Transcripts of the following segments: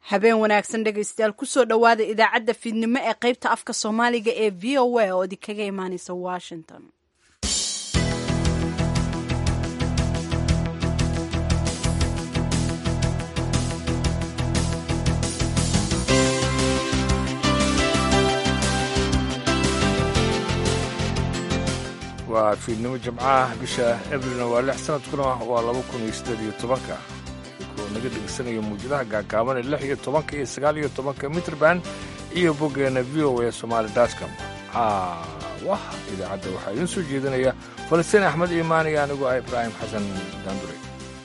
habeen wanaagsan dhegaystayaal kusoo dhowaada idaacadda fiidnimo ee qaybta afka soomaaliga ee v o a oo idinkaga imaaneysa washington waa fiidnimo jimcaha bisha abrilna waa lix sanadkuna waa laba kun iyo siddeed iyo tobanka oo naga dhegeysanaya muujadaha gaagaaban ee lix iyo tobanka iyo sagaal iyo tobanka mitrband iyo boggeena v o a somaali dotcom wah idaacadda waxaa idiin soo jeedinaya falastiin axmed iimaan iyo anigu ah ibraahim xasan daandure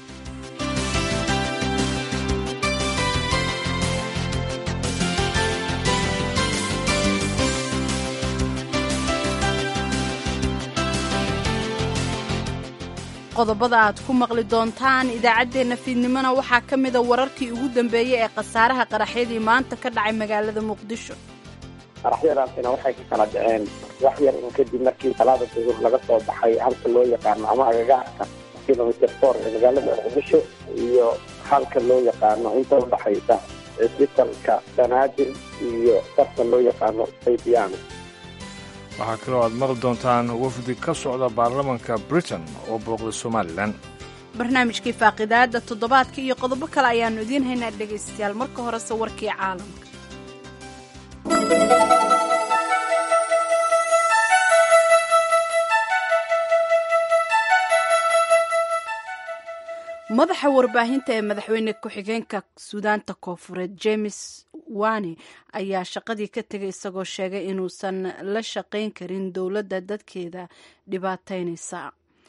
qodobada aad ku maqli doontaan idaacaddeenna fiidnimona waxaa ka mida wararkii ugu dambeeyey ee khasaaraha qaraxyadii maanta ka dhacay magaalada muqdisho qaraxyadaasina waxay ka kala dhaceen wax yar un kadib markii talaada duhur laga soo baxay halka loo yaqaano ama agagaarka kilomitr for ee magaalada muqdisho iyo halka loo yaqaano inta udhaxaysa cisbitalka banaadir iyo sarka loo yaqaano saydiyaano waxaa kaloo aad maqli doontaan wafdi ka socda baarlamanka britain oo booqda somalilan barnaamijkii faaqidaada toddobaadka iyo qodobo kale ayaannu idiin haynaa dhegaystayaal marka horese warkii caalamka madaxa warbaahinta ee madaxweyne ku-xigeenka suudaanta koofureed james wane ayaa shaqadii ka tegay isagoo sheegay inuusan la shaqayn karin dowladda dadkeeda dhibaataynaysa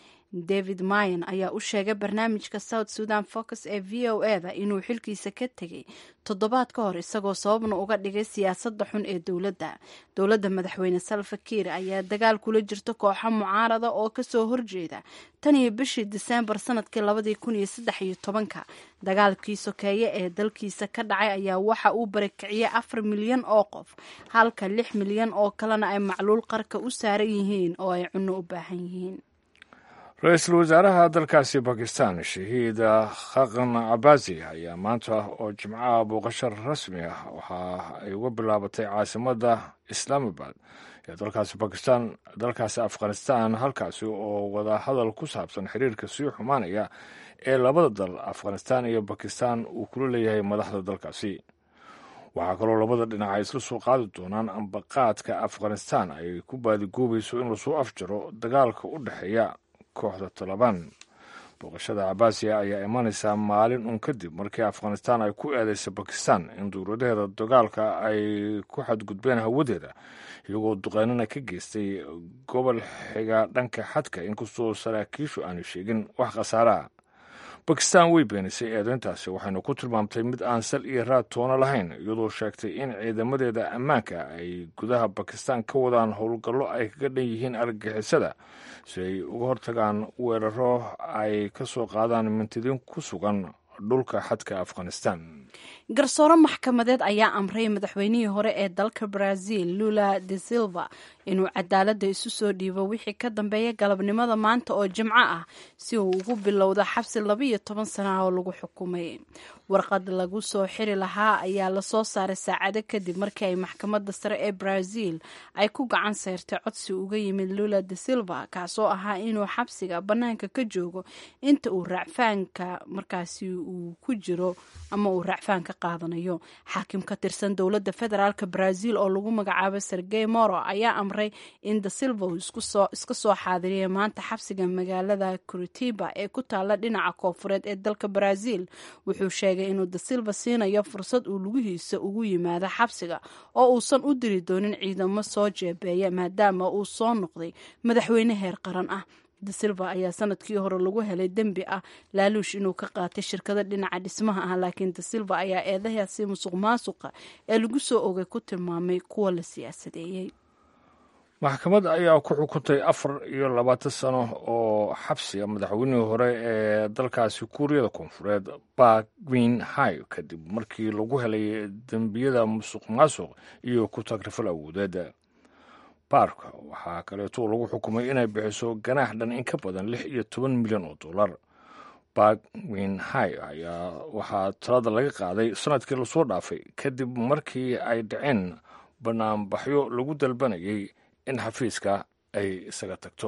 david mayan ayaa u sheegay barnaamijka south sudan focus ee v o e da inuu xilkiisa ka tegay toddobaad ka hor isagoo sababna uga dhigay siyaasadda xun ee dowladda dowladda madaxweyne salva kiir ayaa dagaal kula jirta kooxo mucaarada oo kasoo horjeeda tan iyo bishii diseembar sanadkii labadii kun iyo saddex iyo tobanka dagaalkii sokeeye ee dalkiisa ka dhacay ayaa waxa uu barakiciyey afar milyan oo qof halka lix milyan oo kalena ay macluul qarka u saaran yihiin oo ay cunno u baahan yihiin ra-iisul wasaaraha dalkaasi bakistan shahiid khaqan cabaasi ayaa maanta oo jimcaha booqasho rasmi ah waxa ay uga bilaabatay caasimadda islaamabad ee dalkaasi bakistan dalkaasi afghanistan halkaasi oo wada hadal ku saabsan xiriirka sii xumaanaya ee labada dal afghanistan iyo bakistan uu kula leeyahay madaxda dalkaasi waxaa kaloo labada dhinac ay isla soo qaadi doonaan ambaqaadka afghanistan ay ku baadigoobayso in lasoo afjaro dagaalka u dhexeeya kooxda talabaan booqashada cabaasiya ayaa imanaysaa maalin un kadib markii afghanistan ay ku eedeysay bakistan in dowladaheeda dagaalka ay ku xadgudbeen hawadeeda iyagoo duqeynana ka geystay gobol xiga dhanka xadka inkastoo saraakiishu aanu sheegin wax khasaaraha bakistan way beenisay eedeyntaasi waxayna ku tilmaamtay mid aan sal iyo raad toono lahayn iyadoo sheegtay in ciidamadeeda ammaanka ay gudaha bakistan ka wadaan howlgallo ay kaga dhan yihiin argagixisada si ay uga hortagaan weeraro ay ka soo qaadaan mintidiin ku sugan dhulka xadka afghanistan garsoore maxkamadeed ayaa amray madaxweynihii hore ee dalka brazil lula de silva inuu cadaaladda isu soo dhiibo wixii ka dambeeya galabnimada maanta oo jimco ah si uu ugu bilowdo xabsi labaiyo toban sana ah oo lagu xukumay warqad lagu soo xiri lahaa ayaa lasoo saaray saacado kadib markii ay maxkamadda sare ee brazil ay ku gacan sayrtay codsi uga yimid lula de silva kaasoo ahaa inuu xabsiga bannaanka ka joogo inta uu raacfaanka markaasi uu ku jiro ama uu raacfaan ka qaadanayo xaakim ka tirsan dowladda federaalk brazil oo lagu magacaabo sergey moro ayaa amray in da silva uu iska soo xaadiriyay maanta xabsiga magaalada curitiba ee ku taala dhinaca koofureed ee dalka brazil wuxuu sheegay inuu da silva siinayo fursad uu lugihiisa ugu yimaado xabsiga oo uusan u diri doonin ciidamo soo jeebeeya maadaama uu soo noqday madaxweyne heer qaran ah da silva ayaa sanadkii hore lagu helay dembi ah laaluush inuu ka qaatay shirkada dhinaca dhismaha ah laakiin da silva ayaa eedahaasi musuq maasuqa ee lagu soo ogay ku tilmaamay kuwa la siyaasadeeyey maxkamad ayaa ku xukuntay afar iyo labaatan sano oo xabsiga madaxweynihii hore ee dalkaasi kuuriyada koonfureed bark win hay kadib markii lagu helay dembiyada musuq maasuq iyo ku tagrifal awoodeed baarka waxaa kaleeto lagu xukumay inay bixiso ganaax dhan in ka badan lix iyo toban milyan oo dollar bagwin hay ayaa waxaa talada laga qaaday sanadkii lasoo dhaafay kadib markii ay dhaceen banaanbaxyo lagu dalbanayay in xafiiska ay isaga tagto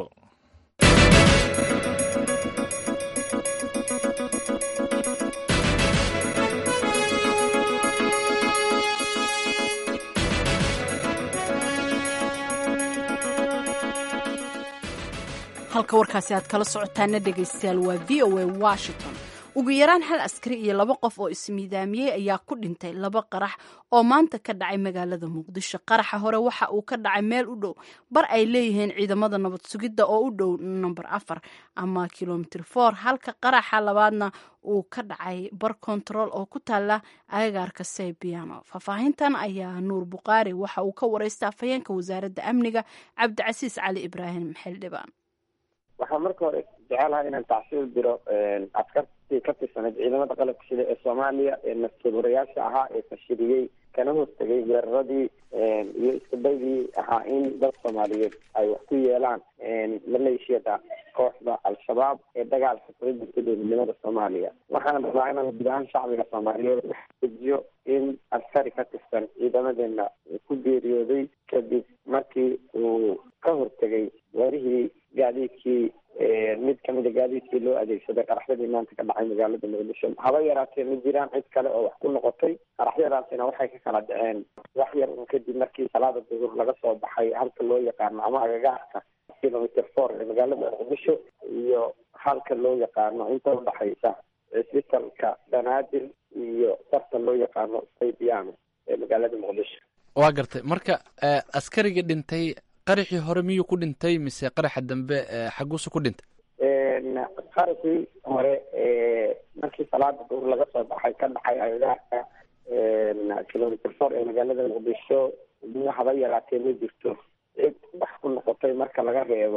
halka warkaasi aad kala socotaana dhegaystayaal waa v o a washington ugu yaraan hal askari iyo laba qof oo ismiidaamiyey ayaa ku dhintay laba qarax oo maanta ka dhacay magaalada muqdisho qaraxa hore waxa uu ka dhacay meel u dhow bar ay leeyihiin ciidamada nabad sugidda oo u dhow number afar ama kilomitr for halka qaraxa labaadna uu ka dhacay bar control oo ku taala agagaarka saybiano faahfaahintan ayaa nuur buqaari waxa uu ka wareystay afhayeenka wasaaradda amniga cabdicasiis cali ibraahim xildhibaan waxaa marka hore jecelahay inaan tacsiil diro askartii ka tirsaneyd ciidamada qalabka sida ee soomaaliya ee naftuurayaasha ahaa ee fashiliyey kana hortegay weeraradii iyo iskabaydii ahaa in dad soomaaliyeed ay wax ku yeelaan maleeshiyada kooxda al-shabaab ee dagaalka kula jirta dowladnimada soomaaliya waxaan rabaa inaan guud ahaan shacbiga soomaaliyeed ujiyo in askari ka tirsan ciidamadeena ku geeriyooday kadib markii uu ka hortegay warihii gaadiidkii mid kamida gaadiidkii loo adeegsaday qaraxyadii maanta ka dhacay magaalada muqdisho haba yaraatee ma jiraan cid kale oo wax ku noqotay qaraxyadaasina waxay ka kala dhaceen wax yar un kadib markii salaada duhur laga soo baxay halka loo yaqaano ama agagaarka kilomitr four ee magaalada muqdisho iyo halka loo yaqaano inta udhaxaysa cisbitalka banaadir iyo sarta loo yaqaano saybiano ee magaalada muqdisho waa gartay marka askariga dhintay qaraxii hore miyuu ku dhintay mise qaraxa dambe xaguusu ku dhintay qaraxii hore markii salaada duur laga soo baxay ka dhacay agagaarka kilomitr four ee magaalada muqdisho haba yaraatee ma jirto cid wax ku noqotay marka laga reebo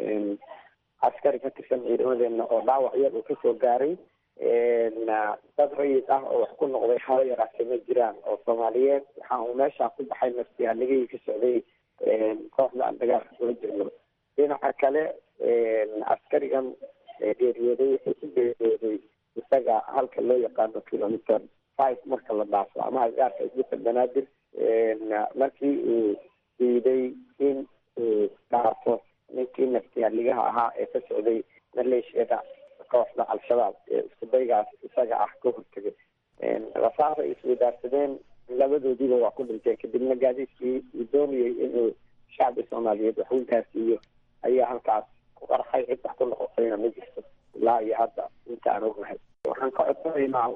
askari ka tirsan ciidamadeena oo dhaawac yar uu kasoo gaaray dad rayid ah oo wax ku noqday haba yaraatee ma jiraan oo soomaaliyeed waxa uu meeshaa ku baxay naftiyaligihii ka socday kooxda aan dagaalka kula jirno dhinaca kale askarigan geeriyooday wuxuu ku geeriyooday isaga halka loo yaqaano kilomitr five marka la dhaafo ama agaarka isbital banaadir markii uu diiday in uu dhaafo ninkii naftiyaaligaha ahaa ee ka socday maleeshiyada kooxda al-shabaab ee iskudaygaas isaga ah ka hortegay rasaas ay iswadaarsadeen labadoodiiba waa ku dhinteen kadibna gaadiidkii uu doonayay inuu shacbi soomaaliyeed wax u gaarsiiyo ayaa halkaas ku qarxay cid wax ku noqotayna ma jirto ilaa iyo hadda inta aan ognahay waxaan ka codsanaynaa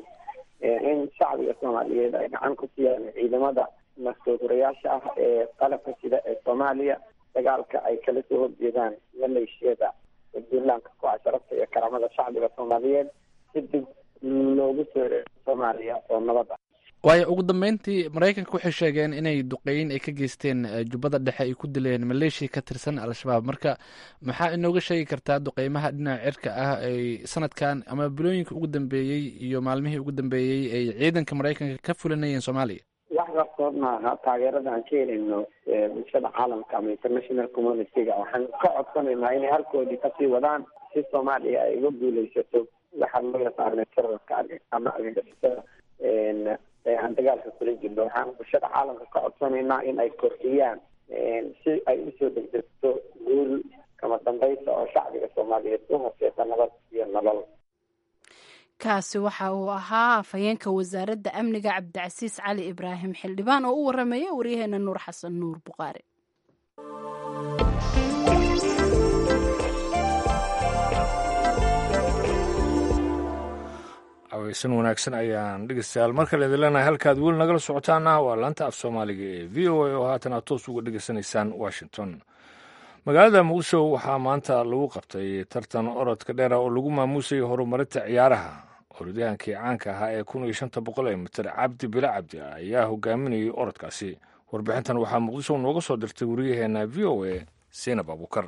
in shacbiga soomaaliyeed ay gacan ku siiyaan ciidamada naftoodurayaasha ah ee qalabka sida ee soomaaliya dagaalka ay kala soo horjeedaan maleeshiyada puntlandka ku-a sharafta iyo karamada shacbiga soomaaliyeed si dib loogu soo soomaaliya oo nabad ah waayo ugu dambeyntii maraykanka waxay sheegeen inay duqeyn ay ka geysteen jubbada dhexe ay ku dileen maleeshiya ka tirsan al-shabaab marka maxaa inooga sheegi kartaa duqeymaha dhinaca cirka ah ay sanadkan ama bilooyinka ugu dambeeyey iyo maalmihii ugu dambeeyey ay ciidanka maraykanka ka fulinayeen soomaaliya wax qarsood maaha taageerada aan ka helayno bulshada caalamka ama international community-ga waxaan ka codsanaynaa inay halkoodii kasii wadaan si soomaaliya ay uga guuleysato waxaa loo yaqaana terarka ama argagixisada aan dagaalka kula jirno waxaan bulshada caalamka ka codsanaynaa in ay kordhiyaan si ay usoo degdegto guul kama dambaysa oo shacbiga soomaaliyeed u horseeta nabad iyo nolol kaasi waxa uu ahaa afhayeenka wasaaradda amniga cabdicasiis cali ibraahim xildhibaan oo u waramaya waryaheena nuur xasan nuur buqaari aweysan wanaagsan ayaan dhegeystayaal mar kale idin leenahay halkaad weli nagala socotaana waa laanta af soomaaliga ee v o a oo haatan aad toos uga dhegeysanaysaan washington magaalada muqdisho waxaa maanta lagu qabtay tartan orodka dheera oo lagu maamuusayay horumarinta ciyaaraha orodyahankii caanka ahaa ee kun iyo shanta boqol ee mitir cabdi bila cabdi ayaa hogaaminayay orodkaasi warbixintan waxaa muqdisho nooga soo dirtay wariyaheena v o a seinab abuukar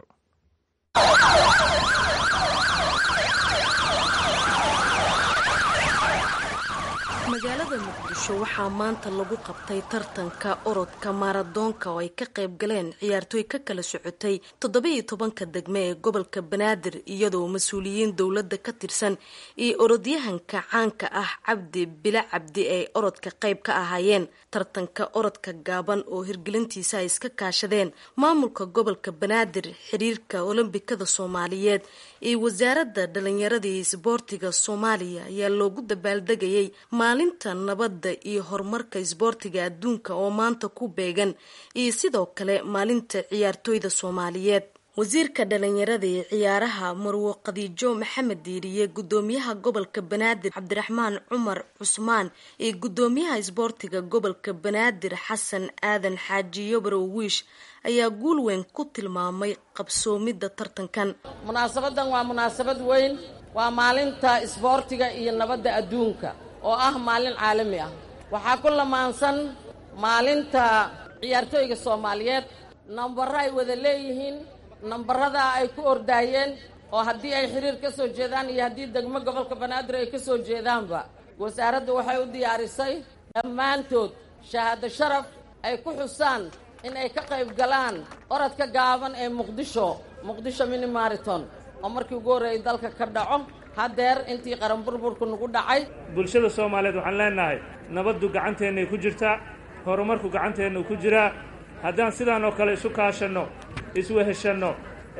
magaalada muqdisho waxaa maanta lagu qabtay tartanka orodka maaradoonka oo ay ka qayb galeen ciyaartooy ka kala socotay toddoba-iyo tobanka degme ee gobolka banaadir iyadoo mas-uuliyiin dowladda ka tirsan iyo orodyahanka caanka ah cabdi bila cabdi ay orodka qayb ka ahaayeen tartanka orodka gaaban oo hirgelintiisa ay iska kaashadeen maamulka gobolka banaadir xiriirka olombikada soomaaliyeed iyo wasaaradda dhalinyarada iyo isboortiga soomaaliya ayaa loogu dabaaldegayay maalinta nabadda iyo horumarka isboortiga adduunka oo maanta ku beegan iyo sidoo kale maalinta ciyaartooyda soomaaliyeed wasiirka dhalinyarada ee ciyaaraha marwo khadiijo maxamed diiriye gudoomiyaha gobolka banaadir cabdiraxmaan cumar cusmaan iyo gudoomiyaha isboortiga gobolka banaadir xasan aadan xaaji yobrow wiish ayaa guul weyn ku tilmaamay qabsoomidda tartankan munaasabadan waa munaasabad weyn waa maalinta isboortiga iyo nabadda adduunka oo ah maalin caalami ah waxaa ku lamaansan maalinta ciyaartooyga soomaaliyeed nambaro ay wada leeyihiin nambarada ay ku ordaayeen oo haddii ay xiriir ka soo jeedaan iyo haddii degmo gobolka banaadir ay ka soo jeedaanba wasaaraddu waxay u diyaarisay dhammaantood shahaado sharaf ay ku xusaan in ay ka qayb galaan orodka gaaban ee muqdisho muqdisho mini mariton oo markii ugu horreeyay dalka ka dhaco haddeer intii qaran burburku nagu dhacay bulshada soomaaliyeed waxaan leenahay nabaddu gacanteennay ku jirtaa horumarku gacanteennu ku jiraa haddaan sidaan oo kale isu kaashanno isweheshanno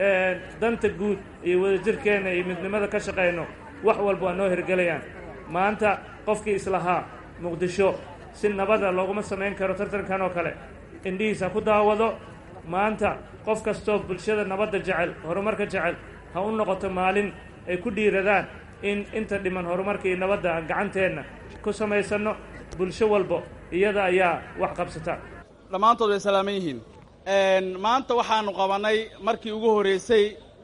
danta guud iyo wadajirkeenna iyo midnimada ka shaqayno wax walba waa noo hirgelayaan maanta qofkii islahaa muqdisho si nabada looguma samayn karo tartankan oo kale indhihiisa ku daawado maanta qof kastoo bulshada nabadda jecel horumarka jecel ha u noqoto maalin ay ku dhiiradaan in inta dhiman horumarka iyo nabadda aan gacanteenna ku samaysanno bulsho walbo iyada ayaa wax qabsata dhammaantood way salaaman yihiin maanta waxaanu qabannay markii ugu horreysay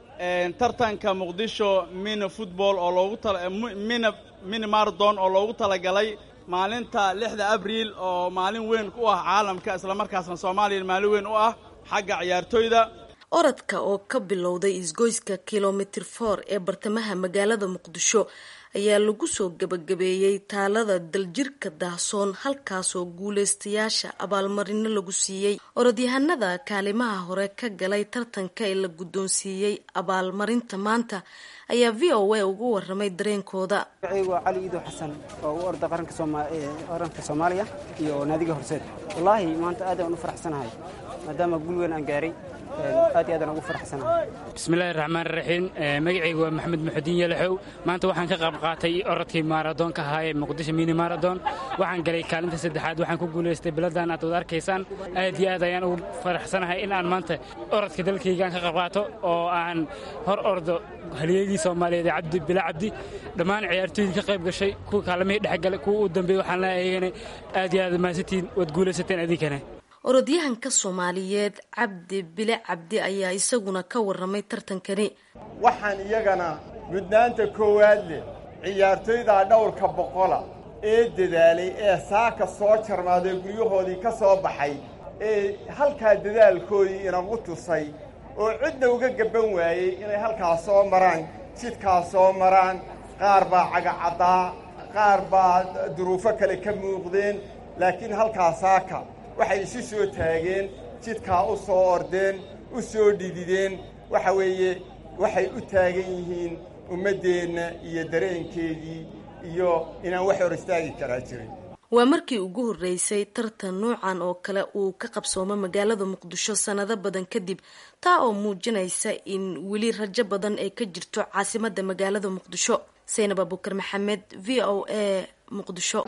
tartanka muqdisho mini football oo loogu tmini mini marathon oo loogu talagalay maalinta lixda abriil oo maalin weyn u ah caalamka islamarkaasna soomaaliya maalin weyn u ah xagga ciyaartooyda orodka oo ka bilowday isgoyska kilomitir for ee bartamaha magaalada muqdisho ayaa lagu soo gabagabeeyey taalada daljirka daahsoon halkaasoo guulaystayaasha abaalmarino lagu siiyey orodyahanada kaalimaha hore ka galay tartanka ee la guddoonsiiyey abaalmarinta maanta ayaa v o a ugu waramay dareenkooda magacaygu waa cali iidow xasan oo u orda qaranka soomaaliya iyo naadiga horseed wallaahi maanta aad aan u faraxsanahay maadaama guul weyn aan gaaray aad iyo aadaan ugu faraxsanahay bismillahi raxmaan raxiim magacaygu waa maxamed muxudiin yalaxow maanta waxaan ka qayb qaatay orodkii maaradoonka ahaa ee muqdisho mini maradon waxaan galay kaalinta saddexaad waxaan ku guulaystay biladan aad wada arkaysaan aad iyo aad ayaan ugu faraxsanahay in aan maanta orodka dalkaygaan ka qayb qaato oo aan hor ordo halyeegii soomaaliyeed ee cabdi bila cabdi dhammaan ciyaartooydii ka qayb gashay kuwa kaalamihii dhexgalay kuwa u dambeeyey waxaan leeyahay aad iyo aad mahadsantiin waad guulaysateen adinkana orodyahanka soomaaliyeed cabdi bile cabdi ayaa isaguna ka waramay tartankani waxaan iyagana mudnaanta koowaad leh ciyaartooydaa dhowrka boqola ee dadaalay ee saaka soo jarmaaday guryahoodii ka soo baxay ee halkaa dadaalkoodii inagu tusay oo cidna uga gabban waayey inay halkaas soo maraan jidkaas soo maraan qaar baa cagacaddaa qaar baa duruufo kale ka muuqdeen laakiin halkaa saaka waxay isu soo taageen jidkaa u soo ordeen u soo dhidideen waxa weeye waxay u taagan yihiin ummaddeenna iyo dareenkeedii iyo inaan wax hor istaagi karaa jirin waa markii ugu horreysay tartan nuucan oo kale uu ka qabsoomo magaalada muqdisho sannado badan kadib taa oo muujinaysa in weli rajo badan ay ka jirto caasimadda magaalada muqdisho saynab abukar maxamed v o a muqdisho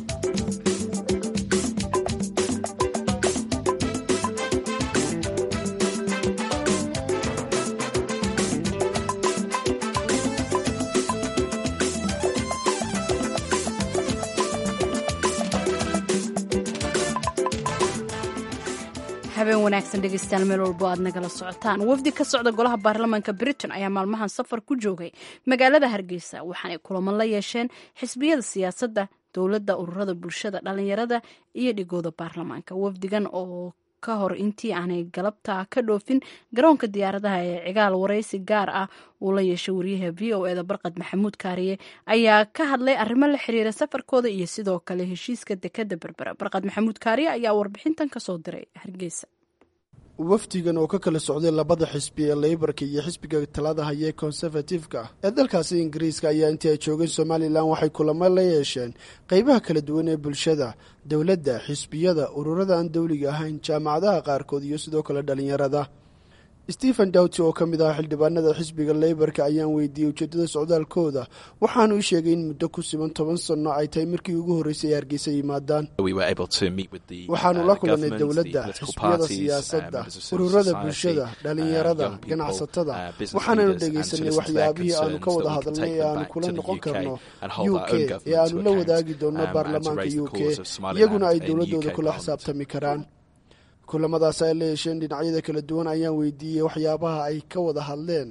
habeen wanaagsan dhegeystayaal meel walbo aad nagala socotaan wafdi ka socda golaha baarlamaanka britain ayaa maalmahan safar ku joogay magaalada hargeysa waxaanay kulaman la yeesheen xisbiyada siyaasadda dowladda ururada bulshada dhalinyarada iyo dhigooda baarlamaanka wafdigan oo ka hor intii aanay galabta ka dhoofin garoonka diyaaradaha ee cigaal waraysi gaar ah uu la yeeshay wariyaha v o eda barqad maxamuud kaariye ayaa ka hadlay arrimo la xiriira safarkooda iyo sidoo kale heshiiska dekada berbera barqad maxamuud kaariye ayaa warbixintan kasoo diray hargeysa wafdigan oo ka kala socday labada xisbi ee leybarka iyo xisbiga talada haya ee konservatifka ee dalkaasi ingiriiska ayaa intii ay joogeen somalilan waxay kulamo la yeesheen qeybaha kala duwan ee bulshada dowladda xisbiyada ururada aan dowliga ahayn jaamacadaha qaarkood iyo sidoo kale dhalinyarada stephen dowty oo ka mid ahaa xildhibaanada xisbiga leybarka ayaan weydiiyey ujeedada socdaalkooda waxaanu ii sheegay in muddo ku siban toban sanno ay tahay markii ugu horreysay ay hargeysa yimaadaan waxaanu la kulanay dowladda xisbiyada siyaasadda ururada bulshada dhalinyarada ganacsatada waxaananu dhegaysanay waxyaabihii aanu ka wada hadalnay ee aanu kula noqon karno u k ee aanu la wadaagi doonno baarlamaanka u k iyaguna ay dowladooda kula xisaabtami karaan kulamadaas ay la yeesheen dhinacyada kala duwan ayaan weydiiyey waxyaabaha ay ka wada hadleen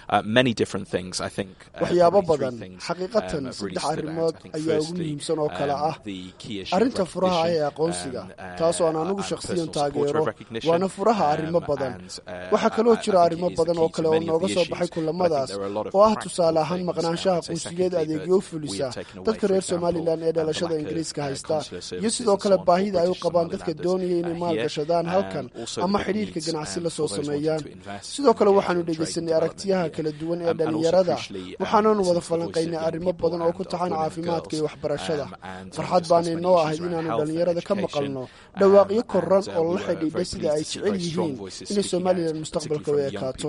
waxyaabo badan xaqiiqatan saddex arrimood ayaa ugu muhiimsan oo kale ah arrinta furaha ah ee aqoonsiga taasoo aan anugu shakhsiyan taageero waana furaha arrimo badan waxaa kaloo jira arrimo badan oo kale oo nooga soo baxay kulamadaas oo ah tusaale ahaan maqnaanshaha qunsigeed adeegyo u fulisa dadka reer somalilan ee dhalashada ingiriiska haysta iyo sidoo kale baahida ay u qabaan dadka doonaya inay maalgashadaan halkan ama xidhiirka ganacsi la soo sameeyaan sidoo kale waxaanu dhegaysanay aragtiyaha kala duwan ee dhalinyarada waxaananu wada falanqaynay arrimo badan oo ku taxan caafimaadka iyo waxbarashada farxad baanay noo ahayd inaanu dhalinyarada ka maqalno dhawaaqyo koran oo la xidhiidha sida ay jecel yihiin inay somalilan mustaqbalka u ekaato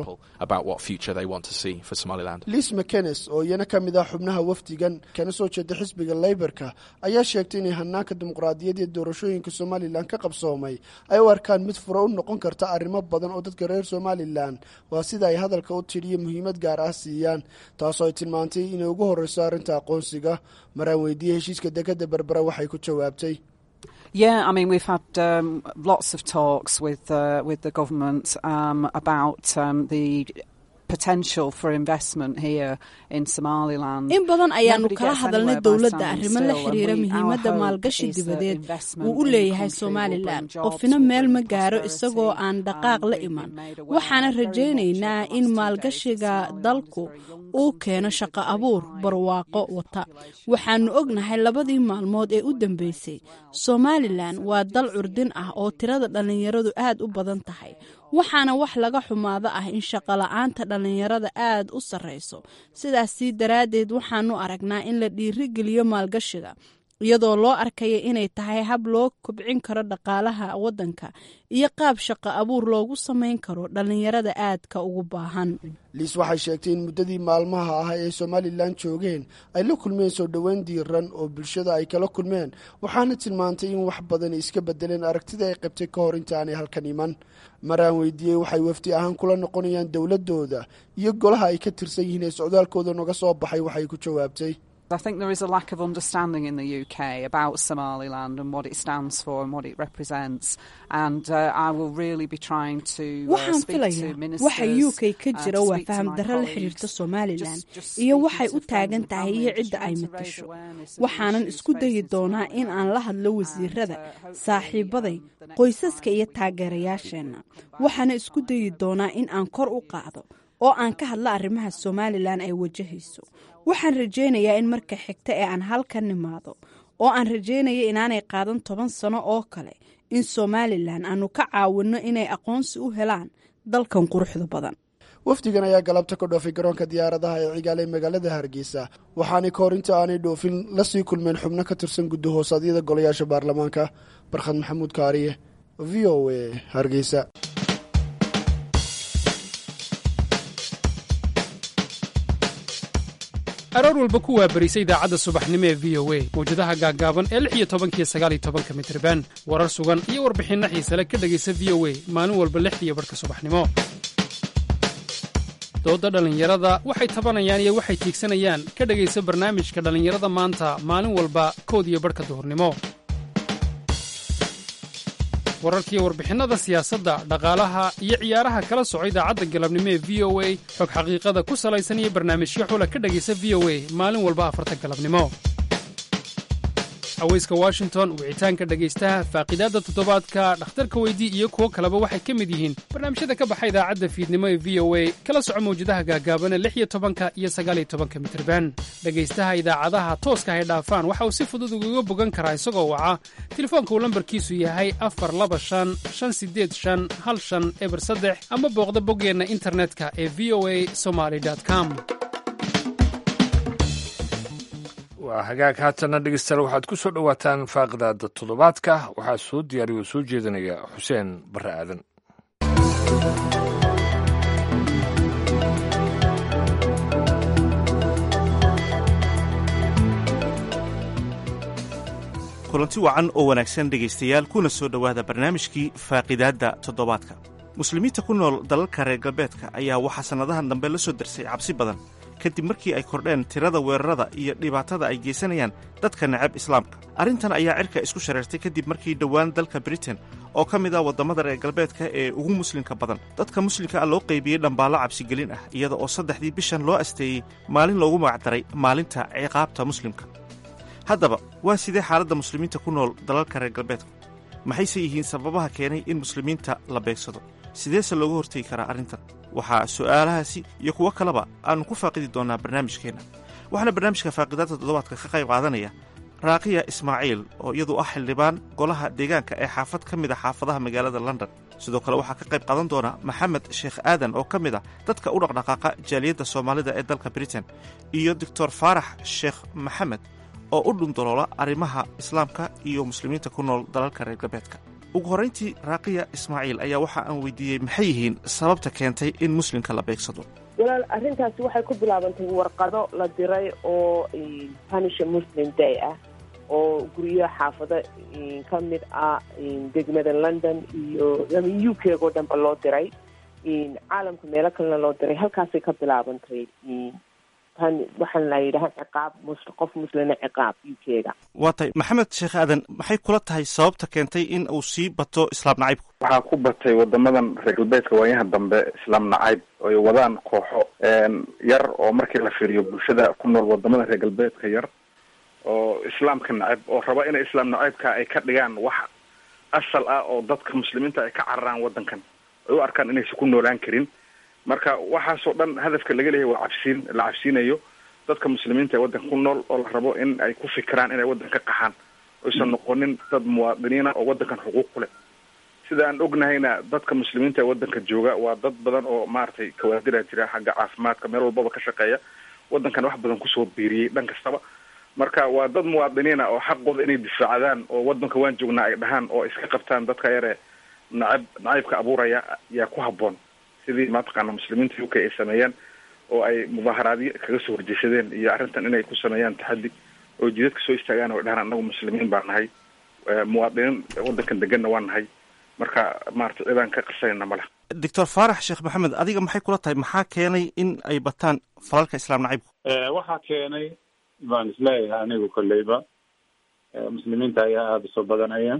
liis mckenes oo iyana ka mid ah xubnaha wafdigan kana soo jeeda xisbiga leybarka ayaa sheegtay inay hanaanka dimuqraadiyad ee doorashooyinka somalilan ka qabsoomay ay u arkaan mid furo u noqon karta arrimo badan oo dadka reer somalilan waa sida ay hadalka u tidhiyo muhiimad gaar ah siiyaan taasoo ay tilmaantay inay ugu horreyso arrinta aqoonsiga maraan weydiiyey heshiiska dekadda berbera waxay ku jawaabtay Yeah, I mean, we've had um, lots of talks with uh, with the government um, about um, the potential for investment here in Somaliland. in badan ayaanu kala hadalnay dowladda arrimo la xiriira muhiimadda maalgashi dibadeed uu u leeyahay somalilan qofina meel ma gaaro isagoo aan dhaqaaq la iman waxaana rajaynaynaa in maalgashiga dalku uu keeno shaqo abuur barwaaqo wata waxaanu ognahay labadii maalmood ee u dambeysay somalilan waa dal curdin ah oo tirada dhallinyaradu aad u badan tahay waxaana wax laga xumaado ah in shaqola'aanta dhallinyarada aad u sarreyso sidaasii daraaddeed waxaanu aragnaa in la dhiirigeliyo maalgashiga iyadoo loo arkaya inay tahay hab loo kobcin karo dhaqaalaha waddanka iyo qaab shaqo abuur loogu samayn karo dhallinyarada aadka ugu baahan liis waxay sheegtay in muddadii maalmaha ah ee somalilan joogeen ay la kulmeen soo dhoweyn diiran oo bulshada ay kala kulmeen waxaana tilmaantay in wax badan iska bedeleen aragtida ay qabtay ka hor intaanay halkan iman maraan weydiiyey waxay wafdi ahaan kula noqonayaan dowladooda iyo golaha ay ka tirsan yihiin ee socdaalkooda noga soo baxay waxay ku jawaabtay I think there is a lack of understanding in the UK about Somaliland and what it stands for and what it represents. And uh, I will really be trying to uh, waxaan speak to filayaa ministers. waxa u k ka uh, jira to waa speak to faham my darro la colleagues, xiriirta somalilan just- just iyo speaking waxay to u taagan friends and tahay family iyo and cidda ay trying to raise matasho awareness of the waxaanan issues isku dayi facing doonaa in aan la hadlo wasiirada saaxiibaday qoysaska iyo taageerayaasheenna waxaana isku dayi doonaa in aan kor u qaado oo aan ka hadla arrimaha somalilan ay wajahayso waxaan rajaynayaa in marka xigta ee aan halkan nimaado oo aan rajaynaya inaanay qaadan toban sano oo kale in somalilan aanu ka caawinno inay aqoonsi u helaan dalkan quruxda badan wafdigan ayaa galabta ka dhoofay garoonka diyaaradaha ee cigaal ee magaalada hargeysa waxaanay ka hor inta aanay dhoofin lasii kulmeen xubno ka tirsan guddi hoosaadyada golayaasha baarlamaanka barkhad maxamuud kaariye v o a hargeysa aroor walba ku waabarisa idaacadda subaxnimo ee v o a mawjadaha gaaggaaban ee lix iyo tobankiyo sagaal iyo tobanka mitriban warar sugan iyo warbixinno xiisale ka dhegaysa v o a maalin walba lixdiiyo barhka subaxnimo doodda dhallinyarada waxay tabanayaan iyo waxay tiigsanayaan ka dhegaysa barnaamijka dhallinyarada maanta maalin walba kood iyo barhka duhurnimo wararkiiyo warbixinnada siyaasadda dhaqaalaha iyo ciyaaraha kala soco idaacadda galabnimo ee v o a xog xaqiiqada ku salaysan iyo barnaamijyo xula ka dhegaysa v o a maalin walba afarta galabnimo aweyska washington wicitaanka dhegaystaha faaqidaadda toddobaadka dhakhtarka weydii iyo kuwo kaleba waxay ka mid yihiin barnaamijyada ka baxa idaacadda fiidnimo ee v o a kala soco mawjadaha gaagaabana lix iyo tobanka iyo sagaal iyo tobanka mitirban dhegaystaha idaacadaha tooska hay dhaafaan waxa uu si fudud ugaga bogan karaa isagoo waca telefoonka uu lambarkiisu yahay afar laba shan shan sideed shan hal shan eber saddex ama booqda boggeenna internetka ee v o a somaly com waa hagaag haatana dhegeystayaal waxaad ku soo dhowaataan faaqidaada toddobaadka waxaa soo diyaariya oo soo jeedinaya xuseen barre aadan kulanti wacan oo wanaagsan dhegaystayaal kuna soo dhowaada barnaamijkii faaqidaadda toddobaadka muslimiinta ku nool dalalka reer galbeedka ayaa waxaa sannadahan dambe la soo darsay cabsi badan kadib markii ay kordheen tirada weerarada iyo dhibaatada ay geysanayaan dadka necab islaamka arrintan ayaa cirka isku shareertay kadib markii dhowaan dalka britain oo ka mid ah waddamada reer galbeedka ee ugu muslimka badan dadka muslimka ah loo qaybiyey dhambaallo cabsigelin ah iyada oo saddexdii bishan loo asteeyey maalin loogu magacdaray maalinta ciqaabta muslimka haddaba waa sidee xaaladda muslimiinta ku nool dalalka reer galbeedka maxayse yihiin sababaha keenay in muslimiinta la beegsado sideese looga hortegi karaa arrintan waxaa su'aalahaasi iyo kuwo kaleba aannu ku faaqidi doonnaa barnaamijkeenna waxaana barnaamijka faaqidaadda toddobaadka ka qayb qaadanaya raaqiya ismaaciil oo iyadu ah xildhibaan golaha deegaanka ee xaafad ka mid a xaafadaha magaalada london sidoo kale waxaa ka qayb qaadan doona maxamed sheekh aadan oo ka mid ah dadka u dhaqdhaqaaqa jaaliyadda soomaalida ee dalka britain iyo doctor faarax sheekh maxamed oo u dhundaloola arrimaha islaamka iyo muslimiinta ku nool dalalka reer galbeedka ugu horrayntii raaqiya ismaaciil ayaa waxa aan weydiiyey maxay yihiin sababta keentay in muslimka la beegsado walaal arrintaasi waxay ku bilaabantay warqado la diray oo punisha muslim day ah oo guryo xaafado ka mid ah degmada london iyo u k oo dhanba loo diray caalamka meelo kalena loo diray halkaasay ka bilaabantay waxaan la yidhaha ciqaab qof muslina ciqaab u k-ga waa tahay maxamed sheekh aadan maxay kula tahay sababta keentay in uu sii bato islaam nacaybku waxaa ku batay wadamadan reer galbeedka waayaha dambe islaam nacayb ay wadaan kooxo yar oo markii la fiiriyo bulshada ku nool wadamada reer galbeedka yar oo islaamka nacayb oo raba inay islaam nacaybka ay ka dhigaan wax asal ah oo dadka muslimiinta ay ka cararaan wadankan ay u arkaan inaysan ku noolaan karin marka waxaasoo dhan hadafka laga leeyahay waa cabsiin la cabsiinayo dadka muslimiinta ee waddanka ku nool oo la rabo in ay ku fikiraan inay waddan ka qaxaan oysan noqonin dad muwaadiniina oo waddankan xuquuq ku leh sida aan ognahayna dadka muslimiinta ee waddanka jooga waa dad badan oo maaragtay kawaadira jira xagga caafimaadka meel walbaba ka shaqeeya waddankan wax badan kusoo biiriyey dhan kastaba marka waa dad muwaadiniina oo xaqooda inay difaacdaan oo waddanka waan joognaa ay dhahaan oo iska qabtaan dadka yare nacab nacaybka abuuraya yaa ku habboon sidii mataqaana muslimiinta u k ay sameeyeen oo ay mudaaharaadyo kaga soo horjeesadeen iyo arrintan inay ku sameeyaan taxaddi oo jidadka soo istaagaan oo dhahaan annagu muslimiin baa nahay muwaadiniin waddankan deganna waa nahay marka maarata cidaan ka qarsanayna ma leh doctor faarax sheekh maxamed adiga maxay kula tahay maxaa keenay in ay bataan falalka islaam nacaybku waxaa keenay baan isleeyahay anigu kolleyba muslimiinta ayaa aada usoo badanaya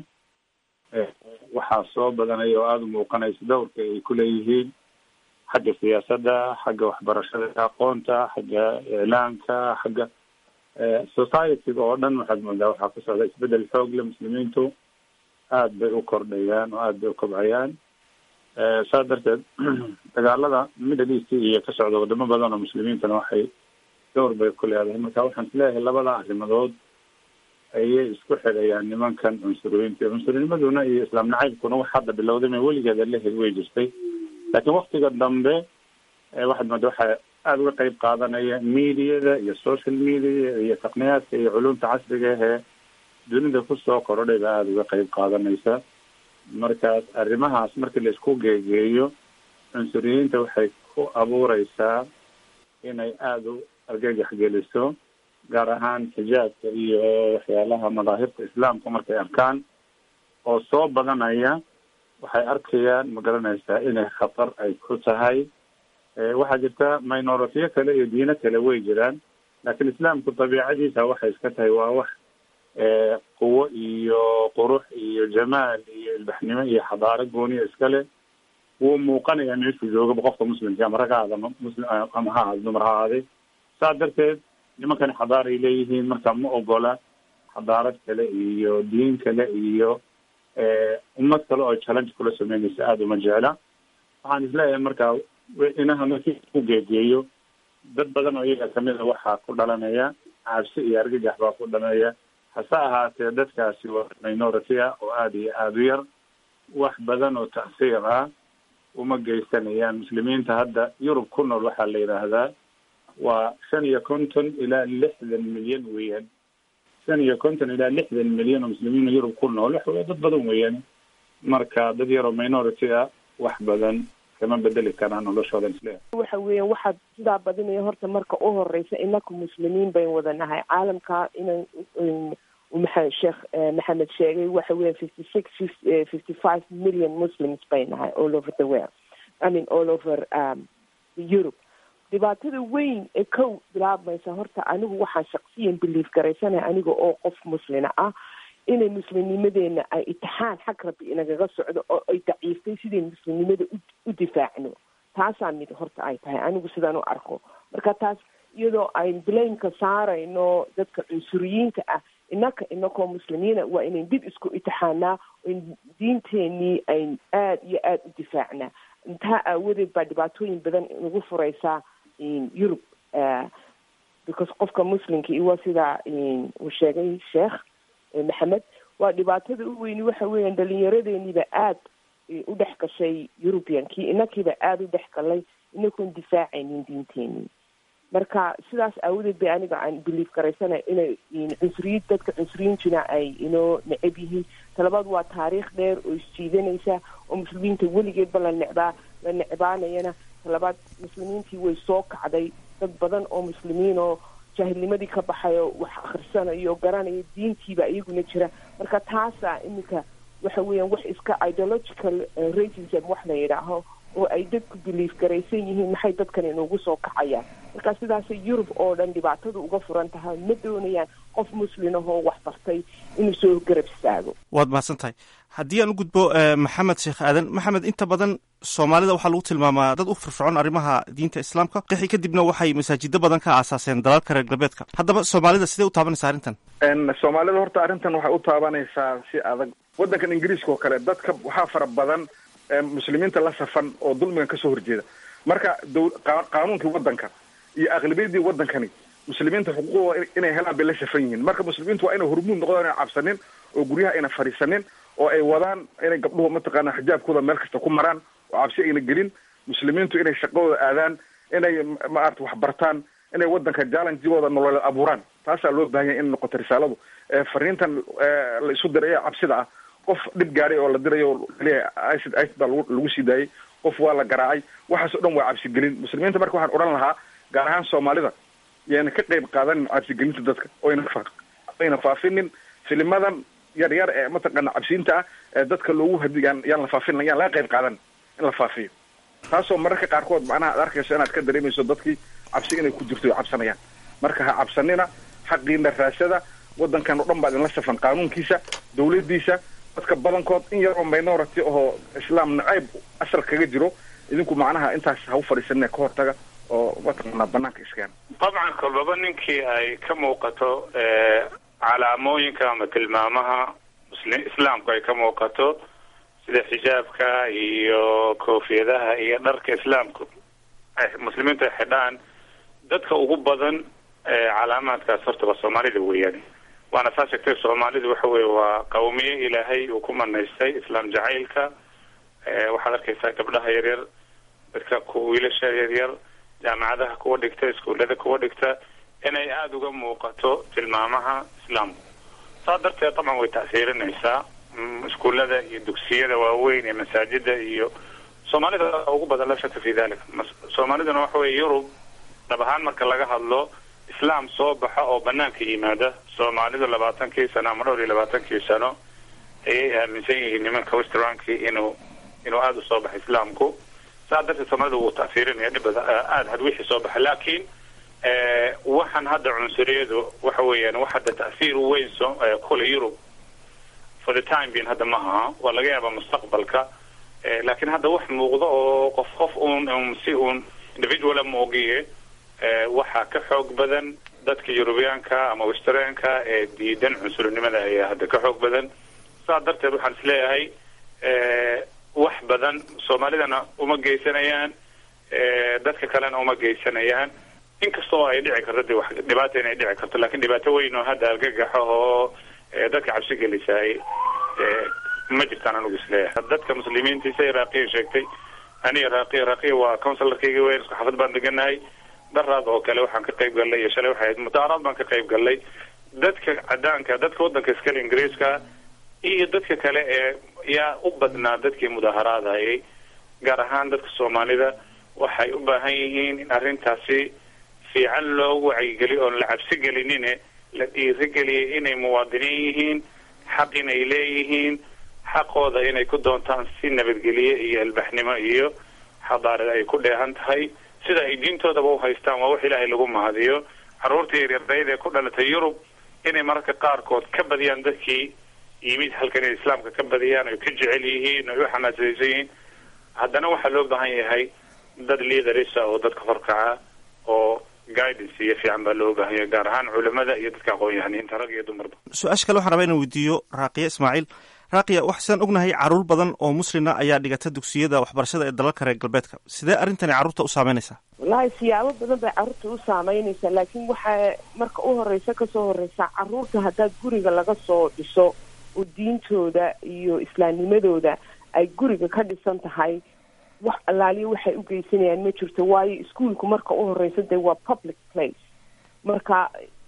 waxaa soo badanaya oo aada u muuqanaysa dowrka ay ku leeyihiin xagga siyaasadda xagga waxbarashada aqoonta xagga iclaanka xagga societyga oo dhan waxaad moodaa waxaa ku socda isbedel xoog le muslimiintu aad bay u kordhayaan oo aad bay u kobcayaan saas darteed dagaalada middle east iyo ka socda wadamo badan oo muslimiintana waxay dowr bay ku leedahay marka waxaan isleeyahay labada arrimadood ayay isku xidhayaan nimankan cunsuriyiinta cunsurnnimaduna iyo islaam nacaybkuna wax hadda bilowday ma weligeeda lehed way jirtay laakiin waktiga dambe waxaad mooda waxaa aada uga qeyb qaadanaya mediada iyo social media iyo taqniyaadka iyo culumta casriga ahee dunida kusoo korodhay baa aada uga qeyb qaadanaysa markaas arrimahaas markii la isku geegeeyo cunsuriyiinta waxay ku abuureysaa inay aada u argagax geliso gaar ahaan xijaabka iyo waxyaalaha madaahirta islaamka markay arkaan oo soo badanaya waxay arkayaan ma garanaysaa inay khatar ay ku tahay waxaa jirta minoritiyo kale iyo diino kale way jiraan laakiin islaamku dabiicadiisa waxay iska tahay waa wax quwo iyo qurux iyo jamaal iyo ilbaxnimo iyo xadaaro gooniya iskale wuu muuqanaya meeshuu joogaba qofka muslimka ama rag ha aada muslim ama ha aada dumar ha aaday saa darteed nimankani xadaar ay leeyihiin marka ma ogola xadaarad kale iyo diin kale iyo ummad kale oo challenge kula sameynaysa aada uma jecla waxaan isleeyahay markaa inaha markii ku geegeeyo dad badan oo iyaga kamid a waxaa ku dhalanaya cabsi iyo argagax baa ku dhalanaya hase ahaatee dadkaasi waa minority ah oo aada iyo aada u yar wax badan oo tacsiir ah uma geysanayaan muslimiinta hadda yurub ku nool waxaa la yidhaahdaa waa shan iyo konton ilaa lixdan milyan weeyaan shan iyo konton ilaa lixdan milyan oo muslimiin yurub ku nool waxa wey dad badan weeyaan marka dad yaroo minority ah wax badan kama bedeli karaan noloshooda isleeyahay waxa weeyaan waxaad sidaa badinaya horta marka u horeysa inaku muslimiin bayn wada nahay caalamka inan maa sheekh maxamed sheegay waxa weya fifty six fifty five million muslims bay nahay all over the world i mean all over um, europe dhibaatada weyn ee kow bilaabmaysa horta anigu waxaan shaksiyan belief garaysanaya aniga oo qof muslina ah inay muslimnimadeena ay itixaan xag rabbi inagaga socdo oo ay daciiftay sidayn muslimnimada u difaacno taasaa mid horta ay tahay anigu sidaan u arko marka taas iyadoo ayn blameka saarayno dadka cunsuriyiinta ah inaka inakoo muslimiina waa inayn dib isku itixaanaa in diinteenii ayn aada iyo aada u difaacnaa intaa aawadeed baa dhibaatooyin badan nagu fureysaa yurub because qofka muslimka i waa sidaa uu sheegay sheekh maxamed waa dhibaatada u weyni waxa weeyaan dhalinyaradeenniiba aada u dhex gashay eurubiankii inakiiba aada u dhex galay inakoon difaacaynin diinteenii marka sidaas aawadeed bay aniga aan belief garaysanay inay cunsuriyiin dadka cunsuriyiintina ay inoo necab yihiin talabaad waa taariikh dheer oo isjiidanaysa oo muslimiinta weligeedba la necbaa la necbaanayana talabaad muslimiintii way soo kacday dad badan oo muslimiin oo jaahilnimadii ka baxay oo wax akhrisanayo oo garanaya diintiiba iyaguna jira marka taasaa iminka waxa weeyaan wax iska ideological racism wax la yidhaaho oo ay dadku belief garaysan yihiin maxay dadkan inugu soo kacayaan marka sidaasay yurub oo dhan dhibaatadu uga furan tahay ma doonayaan qof muslimahoo wax bartay inuu soo garab istaago waad mahadsan tahay haddii aan u gudbo maxamed sheekh aadan maxamed inta badan soomaalida waxaa lagu tilmaamaa dad u firfircoon arrimaha diinta islaamka qixi kadibna waxay masaajido badan ka aasaaseen dalalka reer galbeedka haddaba soomaalida sidee u taabanaysa arrintan soomaalida horta arrintan waxay u taabanaysaa si adag waddankan ingiriiska oo kale dadka waxaa fara badan muslimiinta la safan oo dulmigan kasoo horjeeda marka qaanuunkii waddanka iyo aqlabiyadii waddankani muslimiinta xuquuqdooda inay helaan bay la safan yihiin marka muslimiintu waa inay hormuud noqdaan inay cabsanin oo guryaha ayna fadhiisanin oo ay wadaan inay gabdhuhu mataqaana xijaabkooda meel kasta ku maraan oo cabsi ayna gelin muslimiintu inay shaqadooda aadaan inay maarata wax bartaan inay waddanka jallenjigooda nololeed abuuraan taasaa loo baahan yahay in noqoto risaaladu fariintan la isu diray ee cabsida ah qof dhib gaadhay oo la dirayo kaliya icid icid baa lagu sii daayay qof waa la garaacay waxaas o dhan waa cabsigelin muslimiinta marka waxaan odhan lahaa gaar ahaan soomaalida yayna ka qayb qaadanin cabsigelinta dadka oyna ayna faafinin filimadan yar yar ee mataqaana cabsiinta ah ee dadka loogu hadigaan yaan la faafin yaan laga qayb qaadan in la faafiyo taasoo mararka qaarkood macnaha ad arkayso inaad ka dareemayso dadkii cabsi inay ku jirto cabsanayaan marka ha cabsanina xaqiina raasada waddankan oo dhan baa idinla safan qaanuunkiisa dawladdiisa dadka badankood in yaroo minority oo islaam nacayb asal kaga jiro idinku macnaha intaas ha u fadhiisanina ka hortaga oo mataqaanaa banaanka iskeena dabcan kolbaba ninkii ay ka muuqato calaamooyinka ama tilmaamaha muslim islaamku ay ka muuqato sida xijaabka iyo koofiyadaha iyo dharka islaamku muslimiintu ay xidhaan dadka ugu badan calaamaadkaas horta waa soomaalida weeyaan waana saa sheegtay soomaalidu waxa weye waa qawmiye ilaahay uu ku manaystay islaam jacaylka waxaad arkaysaa gabdhaha yaryar dadka ku wiilasha yaryar jaamacadaha kuwa dhigta iskuullada kuwa dhigta inay aada uga muuqato tilmaamaha islaamku saa darteed dabcan way ta'siirinaysaa iskuullada iyo dugsiyada waaweyn ee masaajida iyo soomaalida ugu badan la shaka fi dalik soomaaliduna waxa weye yurub dhab ahaan marka laga hadlo islaam soo baxa oo banaanka yimaada soomaalidu labaatankii sano ama dhowr iyo labaatankii sano ayay aaminsan yihiin nimanka westranki inuu inuu aada usoo baxay islaamku saa darteed soomaalida wuu ta'siirinaya dhibada aada had wixii soo baxa laakiin waxaan hadda cunsuriyadu waxa weeyaan wax hadda ta'siir weyn so kule yurub for the time being hadda ma aha waa laga yaabaa mustaqbalka laakiin hadda wax muuqdo oo qof qof uun si uun individuala moogiye waxaa ka xoog badan dadka yurubiyaanka ama westernka ee diidan cunsurinimada ayaa hadda ka xoog badan saa darteed waxaan isleeyahay wax badan soomaalidana uma geysanayaan dadka kalena uma geysanayaan inkastoo ay dhici karto de wax dhibaata inay dhici karto lakin dhibaato weyn oo hadda argagaxo oo dadka cabsi gelisaay ma jirtaan anugu isleeyahay dadka muslimiintiisa iraaqiya sheegtay aniga raaqiya raaqiya waa counsilarkayga weyn isku xafad baan deganahay daraad oo kale waxaan ka qayb gallay iyo shalay waxay ahayd mutaaraad baan ka qayb gallay dadka cadaanka dadka waddanka iskale ingiriiska iyo dadka kale ee yaa u badnaa dadkii mudaaharaadayay gaar ahaan dadka soomaalida waxay u baahan yihiin in arrintaasi fiican loogu wacyigeliyo oon la cabsi gelinine la dhiirigeliyay inay muwaadiniin yihiin xaq inay leeyihiin xaqooda inay ku doontaan si nabadgelye iyo albaxnimo iyo xadaarad ay ku dheehan tahay sida ay diintoodaba u haystaan waa wax ilaahay lagu mahadiyo carruurta yaryardayd ee ku dhalatay yurub inay mararka qaarkood ka badiyaan dadkii yimid halkan inay islaamka ka badiyaan ay ka jecel yihiin ay u xamaasaysan yihiin haddana waxaa loo baahan yahay dad liidarisa oo dadka horkaca oo guidance iyo fiican baa loo baahan yahay gaar ahaan culimada iyo dadka aqoon-yahaniinta rag iyo dumarba su-aasha kale waxaan rabaa inaan weydiiyo raaqiya ismaaciil raaqiya waxaan ognahay caruur badan oo muslina ayaa dhigata dugsiyada waxbarashada ee dalalka reer galbeedka sidee arrintani carruurta u saameynaysaa wallaahi siyaabo badan bay carruurta u saameynaysaa laakiin waxaa marka u horeysa kasoo horeysa carruurta haddaad guriga laga soo dhiso oo diintooda iyo islaamnimadooda ay guriga ka dhisan tahay wax allaaliyo waxay u geysanayaan ma jirto waayo iskuolku marka u horeysa dee waa public place marka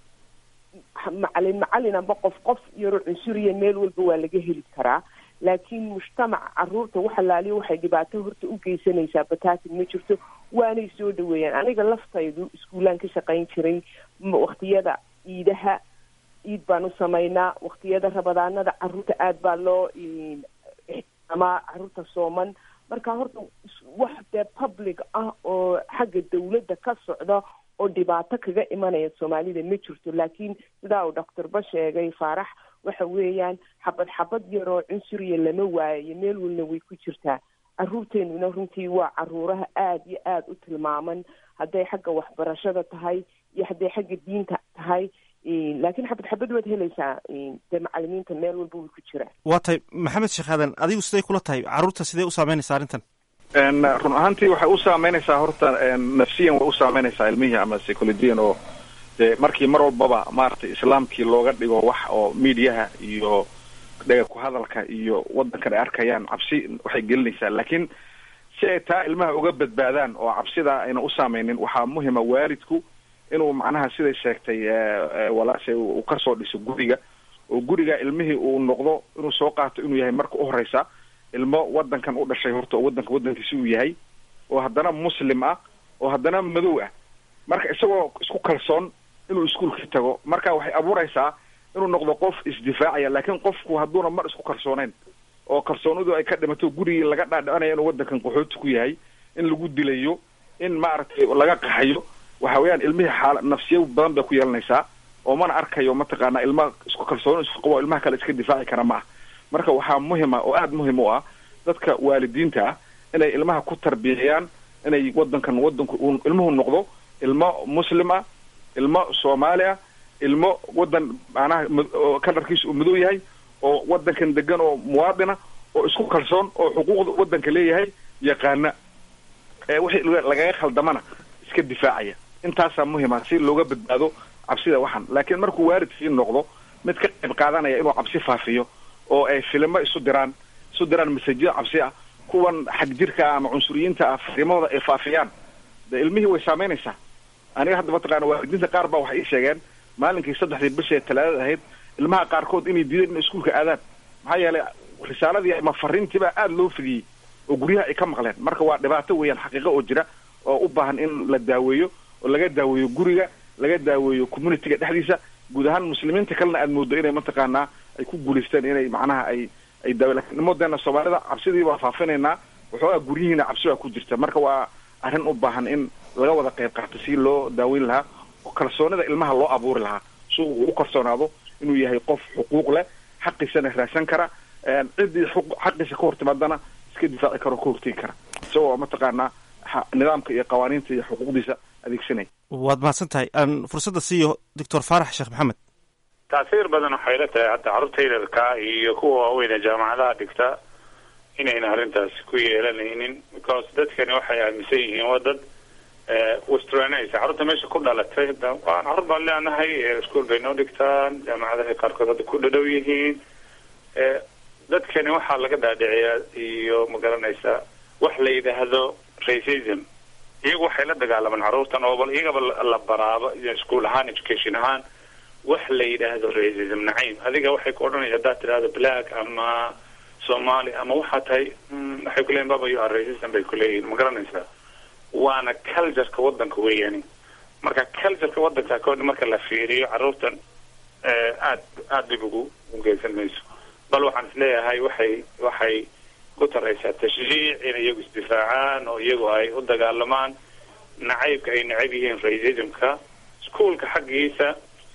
macalin macalin amba qof qof yaro cunsuriya meel walba waa laga heli karaa laakiin mujtamaca caruurta wax allaaliyo waxay dhibaato horta u geysanaysaa bataatin ma jirto waanay soo dhaweeyaan aniga laftaydu iskuulaan ka shaqayn jiray waktiyada ciidaha ciid baan u samaynaa waktiyada rabadaanada caruurta aada baa loo ixtiraamaa caruurta sooman marka horta wax dee public ah oo xagga dawladda ka socda oo dhibaato kaga imanaya soomaalida ma jirto laakiin sidaa uu doctorba sheegay faarax waxa weeyaan xabad xabad yaroo cunsuriya lama waayayo meel walna way ku jirtaa caruurteenuna runtii waa caruuraha aada iyo aada u tilmaaman hadday xagga waxbarashada tahay iyo hadday xagga diinta tahay laakiin xabad xabad waad helaysaa dee macalimiinta meel walba way ku jiraan waa tahay maxamed sheekh aadan adigu siday kula tahay carruurta sidee u saameynaysaa arrintan run ahaantii waxay u saameynaysaa horta nafsiyan way u saameynaysaa ilmihii ama psychologiyan oo dee markii mar walbaba maaragtay islaamkii looga dhigo wax oo mediaha iyo dhega ku hadalka iyo waddankan ay arkayaan cabsi waxay gelinaysaa laakiin si ay taa ilmaha uga badbaadaan oo cabsidaa ayna u saameynin waxaa muhima waalidku inuu macnaha siday sheegtay walaashay uu kasoo dhiso guriga oo guriga ilmihii uu noqdo inuu soo qaato inuu yahay marka u horeysa ilmo waddankan u dhashay horta oo waddanka waddankiisi uu yahay oo haddana muslim ah oo haddana madow ah marka isagoo isku kalsoon inuu iskuolka tago marka waxay abuureysaa inuu noqdo qof isdifaacaya laakiin qofku hadduuna mar isku kalsooneyn oo kalsoonidu ay ka dhimato gurigii laga dhaadhicinaya inuu waddankan qaxooti ku yahay in lagu dilayo in maaragtay laga qaxayo waxa weeyaan ilmihii xaala nafsiya badan bay ku yeelanaysaa oo mana arkayo mataqaana ilma isku kalsooni isku qabo ilmaha kale iska difaaci kara ma ah marka waxaa muhima oo aada muhim u ah dadka waalidiinta ah inay ilmaha ku tarbiyayaan inay waddankan waddanku uu ilmuhu noqdo ilmo muslim ah ilmo soomaali ah ilmo waddan macnaha kalarkiisa uu madow yahay oo waddankan degan oo muwaadina oo isku kalsoon oo xuquuqda waddanka leeyahay yaqaana ee wixii lagaga khaldamana iska difaacaya intaasaa muhima si looga badbaado cabsida waxan laakiin markuu waalidkii noqdo mid ka qayb qaadanaya inuu cabsi faafiyo oo ay filimo isu diraan isu diraan masajyo cabsi ah kuwan xag jirka ah ama cunsuriyiinta ah fariimahooda ay faafiyaan de ilmihii way saameynaysaa aniga hadda mataqaana waalidiinta qaar baa waxay ii sheegeen maalinkii saddexdii bisha ee talaadada ahayd ilmaha qaarkood inay diideen inay iskuolka aadaan maxaa yeelay risaaladii ama fariintiibaa aada loo fidiyey oo guryaha ay ka maqleen marka waa dhibaato weeyaan xaqiiqo oo jira oo u baahan in la daaweeyo oo laga daaweeyo guriga laga daaweeyo communityga dhexdiisa guud ahaan muslimiinta kalena aada moodo inay mataqaanaa ay ku guulaysteen inay macnaha ay ay daawe lakin modeena soomaalida cabsidii baa faafinaynaa waxoogaa guryihiina cabsi baa ku jirta marka waa arrin u baahan in laga wada qayb qaato si loo daaweyn lahaa oo kalsoonida ilmaha loo abuuri lahaa si uu u kalsoonaado inuu yahay qof xuquuq leh xaqiisana raadsan kara ciddii xaqiisa ka hortimaadana iska difaaci karo ka hortegi kara isagoo mataqaanaa nidaamka iyo qawaaniinta iyo xuquuqdiisa adeegsanaya waad mahadsan tahay aan fursadda siiyo doctor faarax sheekh maxamed taasiir badan waxay la tahay hadda carruurta yararka iyo kuwa waaweyn ee jaamacadaha dhigta inayna arrintaasi ku yeelanaynin because dadkani waxay aaminsan yihiin waa dad westranaysa carruurta meesha ku dhalatay waa carruur baan leenahay iskuol bay noo dhigtaan jaamacadaha qaarkood hadda ku dhadhow yihiin dadkani waxaa laga dhaadhiciyaa iyo magaranaysa wax la yidhaahdo racism iyagu waxay la dagaalamaan carruurtan oo bal iyagaba la baraaba iskuol ahaan education ahaan wax la yidhaahdo racism nacayb adiga waxay ku odhanaya haddaad tidhahdo black ama somali ama waxaa tahay waxay kuleeyihin baba you are racism bay kuleeyihin ma garanaysaa waana cultureka wadanka weeyani marka cultureka wadanka koodha marka la fiiriyo carruurtan aad aada dhib ugu ugeysan mayso bal waxaan isleeyahay waxay waxay ku taraysaa tashjiic inay iyagu isdifaacaan oo iyagu ay u dagaalamaan nacaybka ay nacab yihiin racismka iskuolka xaggiisa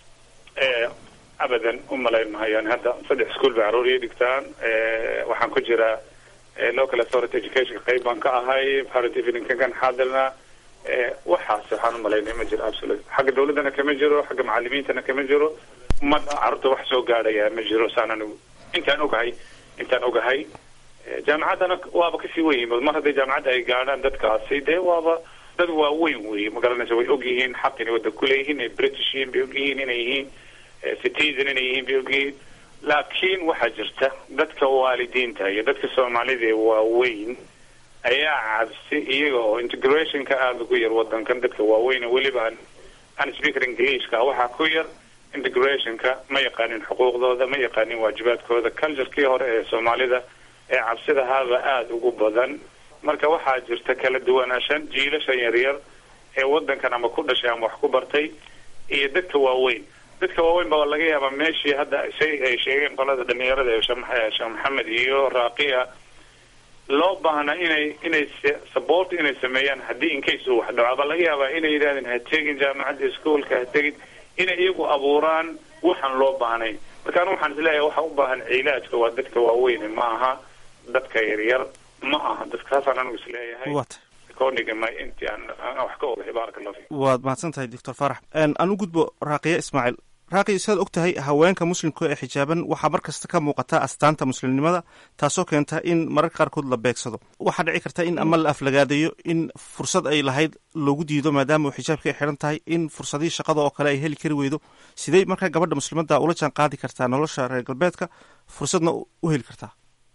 abadan u malayn mahayaan hadda saddex iskuol bay carruur ii dhigtaan waxaan ku jiraa local authority education qayb baan ka ahay parent eveningkan kan xaadirna waxaas waxaan u malaynay ma jiro absolute xagga dawladdana kama jiro xagga macalimiintana kama jiro ma carruurta wax soo gaadhaya ma jiro saan anigu intaan ogahay intaan ogahay jaamacaddana waaba kasii weyn mar hadday jaamacadda ay gaadhaan dadkaasi dee waaba dad waaweyn wey magaranaysa way og yihiin xaq inay waddan kuleeyihiin inay british yihiin bay og yihiin inay yihiin citizen inay yihiin bay og yihiin laakiin waxaa jirta dadka waalidiinta iyo dadka soomaalida ee waaweyn ayaa cabsi iyaga oo integrationka aada ugu yar wadankan dadka waaweyn weliba aan aan speaker englishka waxaa ku yar integrationka ma yaqaanin xuquuqdooda ma yaqaanin waajibaadkooda culturekii hore ee soomaalida ee cabsidahaaba aada ugu badan marka waxaa jirta kala duwanaashan jiilashan yaryar ee wadankan ama ku dhashay ama wax ku bartay iyo dadka waaweyn dadka waaweyn baa laga yaabaa meeshii hadda say ay sheegeen qolada dhalinyarada ee sheekh maxamed iyo raaqiya loo baahna inay inay support inay sameeyaan haddii incase uu wax dhaco baa laga yaabaa inay yidhahdeen ha tegin jaamacadda iskuolka ha tegin inay iyagu abuuraan waxaan loo baahnay marka anu waxaan isleeyahay waxa u baahan cilaajka waa dadka waaweyne ma aha dadka yaryar ma aha dadka saasaan anigu isleeyahay koonigama intii aan aan wax ka ogahay baaraka allah fiik waad mahadsan tahay doctor faarax aan u gudbo raaqiya ismaaciil raaqiya sidaad og tahay haweenka muslimka ee xijaaban waxaa mar kasta ka muuqata astaanta muslimnimada taasoo keenta in mararka qaarkood la beegsado waxaa dhici karta in ama la aflagaadayo in fursad ay lahayd loogu diido maadaama uu xijaabka ay xidhan tahay in fursadihii shaqada oo kale ay heli kari weydo sidey markaa gabadha muslimadda ula jaan qaadi kartaa nolosha reer galbeedka fursadna u heli kartaa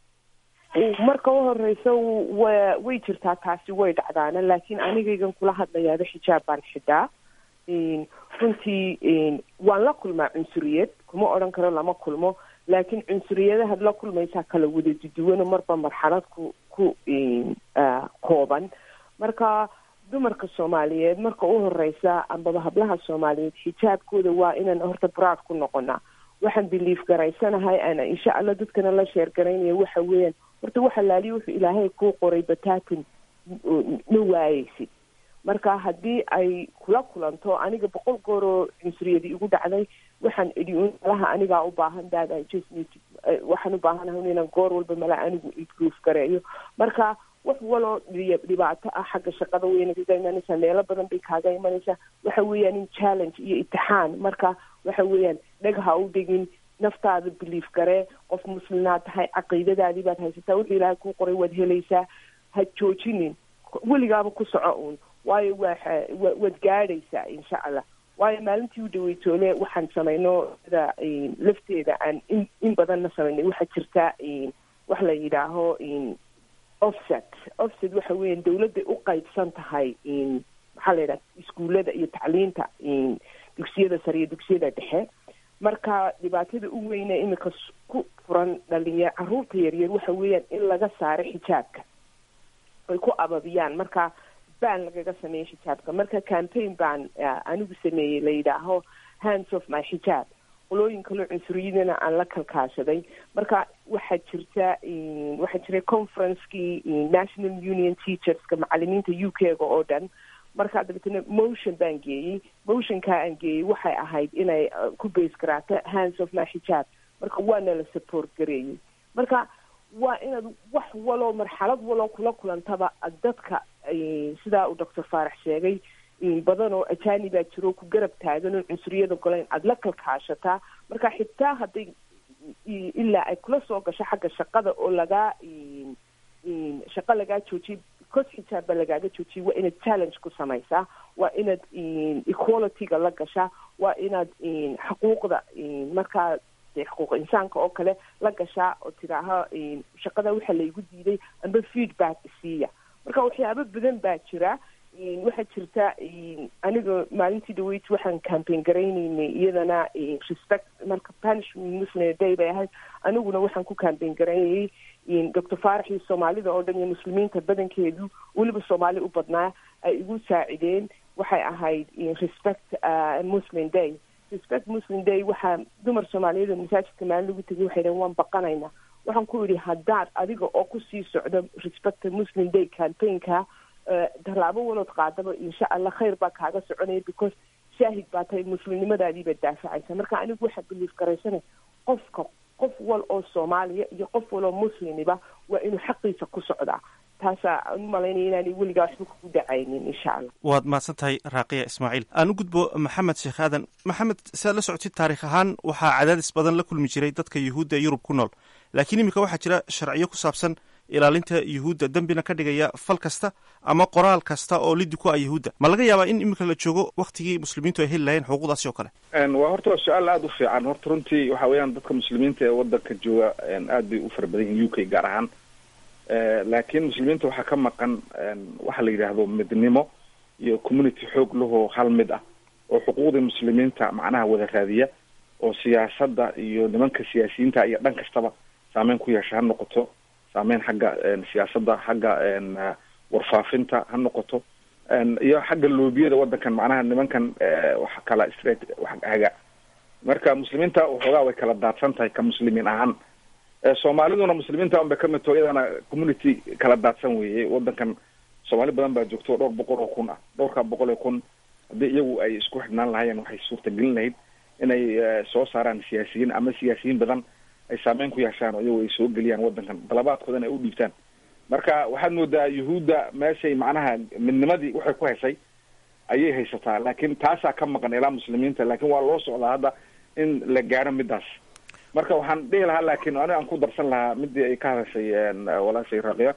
marka u horeysa wa way jirtaa taasi way dhacdaana laakiin anigaygan kula hadlayaaba xijaab baan xidhaa runtii waan la kulmaa cunsuriyad kuma odhan karo lama kulmo laakiin cunsuriyadahaad la kulmaysaa kala wada duduwano marba marxalad ku ku kooban marka dumarka soomaaliyeed marka u horeysa ambaba hablaha soomaaliyeed xijaabkooda waa inaan horta broad ku noqonaa waxaan biliif garaysanahay ana insha allah dadkana la sheer garaynaya waxa weeyaan horta waxa laaliya wuxuu ilaahay kuu qoray bataatin ma waayeysid marka haddii ay kula kulanto aniga boqol gooroo cunsuriyadii igu dhacday waxaan idhi un malaha anigaa u baahan dad i just need to waxaan u baahanahay inaan goor walba mala anigu improve gareeyo marka wax waloo dhibaato ah xagga shaqada weyna kaga imanaysaa meelo badan bay kaaga imanaysaa waxa weeyaan in challenge iyo itixaan marka waxa weeyaan dheg ha u dhigin naftaada biliif garee qof muslimaad tahay caqiidadaadii baad haysataa wuxuu ilaahay kuu qoray waad helaysaa ha joojinin weligaaba ku soco uun waayo waa waad gaadhaysaa insha allah waayo maalintii u dhaweytoole waxaan samayno da lafteeda aan in in badanna samaynay waxaa jirta wax la yidhaaho offset offset waxa weeyaan dawladday u qaybsan tahay maxaa la yidhaha iskuullada iyo tacliinta dugsiyada sare iyo dugsiyada dhexe marka dhibaatada u weyne imika ku furan dhalinya caruurta yaryar waxa weeyaan in laga saaro xijaabka ay ku ababiyaan marka baan lagaga sameeyey xijaabka marka campaign baan anigu sameeyey la yidhaaho hands of my xijaab qolooyin kaloo cunsuriyadana aan la kalkaashaday marka waxaa jirta waxaa jiray conferencekii national union teacherska macalimiinta u k ga oo dhan marka dabeetana motion baan geeyey motionkaa aan geeyey waxay ahayd inay ku base garaato hands of my xijaab marka waana la support gareeyey marka waa inaad wax waloo marxalad waloo kula kulantaba dadka sidaa uu doctor faarax sheegay badan oo ajaanibaa jiro ku garab taagan oo cunsuriyada golayn aada la kalkaashataa marka xitaa hadday ilaa ay kula soo gasho xagga shaqada oo lagaa shaqo lagaa joojiyay because xijaabba lagaaga joojiyay waa inaad challenge ku samaysaa waa inaad equalityga la gashaa waa inaad xuquuqda markaa de xuquuq insaanka oo kale la gashaa oo tidaaha shaqada waxa laygu diiday amba feedback isiiya marka waxyaabo badan baa jira waxaa jirta aniga maalintii dhaweyd waxaan campaign garaynaynay iyadana respect marka punishment muslim day bay ahayd aniguna waxaan ku campaign garaynayay doctor faarax iyo soomaalida oo dhan iyo muslimiinta badankeedu weliba soomaali u badnaa ay igu saacideen waxay ahayd respect muslim day respect muslim day waxaa dumar soomaaliyeed oo masaajidka maalin lagu tegay waxay dhaheen waan baqanaynaa waxaan ku idhi haddaad adiga oo kusii socdo respect muslim day campaignka tallaabo walood qaadaba insha allah khayr baa kaaga soconaya because shaahid baa tahay muslimnimadaadiiba daafacaysa marka anigu waxaa biliif garaysanay qofka qof wal oo soomaaliya iyo qof wal oo muslimiba waa inuu xaqiisa ku socdaa taasaa aan u malaynaya inaanay weligaa waxba kugu dhacaynin insha allah waad mahadsan tahay raaqiya ismaaciil aan u gudbo maxamed sheekh aadan maxamed siaad la socotid taarikh ahaan waxaa cadaadis badan la kulmi jiray dadka yuhuudda ee yurub ku nool laakiin iminka waxaa jira sharciyo ku saabsan ilaalinta yuhuudda dembina ka dhigaya fal kasta ama qoraal kasta oo lidi ku ah yuhuudda ma laga yaabaa in iminka la joogo waktigii muslimiintu ay heli lahayeen xuquuqdaasi oo kale waa horta waa su-aal aada u fiican horta runtii waxa weeyaan dadka muslimiinta ee wadanka jooga aad bay u fara badan yihin u k gaar ahaan laakiin muslimiinta waxaa ka maqan waxa la yidhaahdo midnimo iyo community xoog lahoo hal mid ah oo xuquuqdii muslimiinta macnaha wada raadiya oo siyaasadda iyo nimanka siyaasiyiinta iyo dhan kastaba saameyn ku yeesha ha noqoto saameyn xagga siyaasadda xagga warfaafinta ha noqoto iyo xagga loobiyada wadankan macnaha nimankan wax kala straight wax haga marka muslimiinta waxoogaa way kala daadsan tahay ka muslimiin ahaan soomaaliduna muslimiinta un bay kamid taho iyadana community kala daadsan weeye wadankan soomaali badan baa joogto dhowr boqol oo kun ah dhowrka boqol oo kun haddii iyagu ay isku xidhnaan lahaayeen waxay suurtagelin lahayd inay soo saaraan siyaasiyiin ama siyaasiyiin badan ay saameyn ku yeeshaan oo iyagu ay soo geliyaan wadankan dalabaadkoodana ay u dhiibtaan marka waxaad moodaa yuhuudda meeshay macnaha midnimadii waxay ku heshay ayay haysataa laakiin taasaa ka maqan ilaa muslimiinta laakiin waa loo socdaa hadda in la gaaro midaas marka waxaan dhihi lahaa laakiin ani aan ku darsan lahaa midii ay ka hadashay walaashay raqiya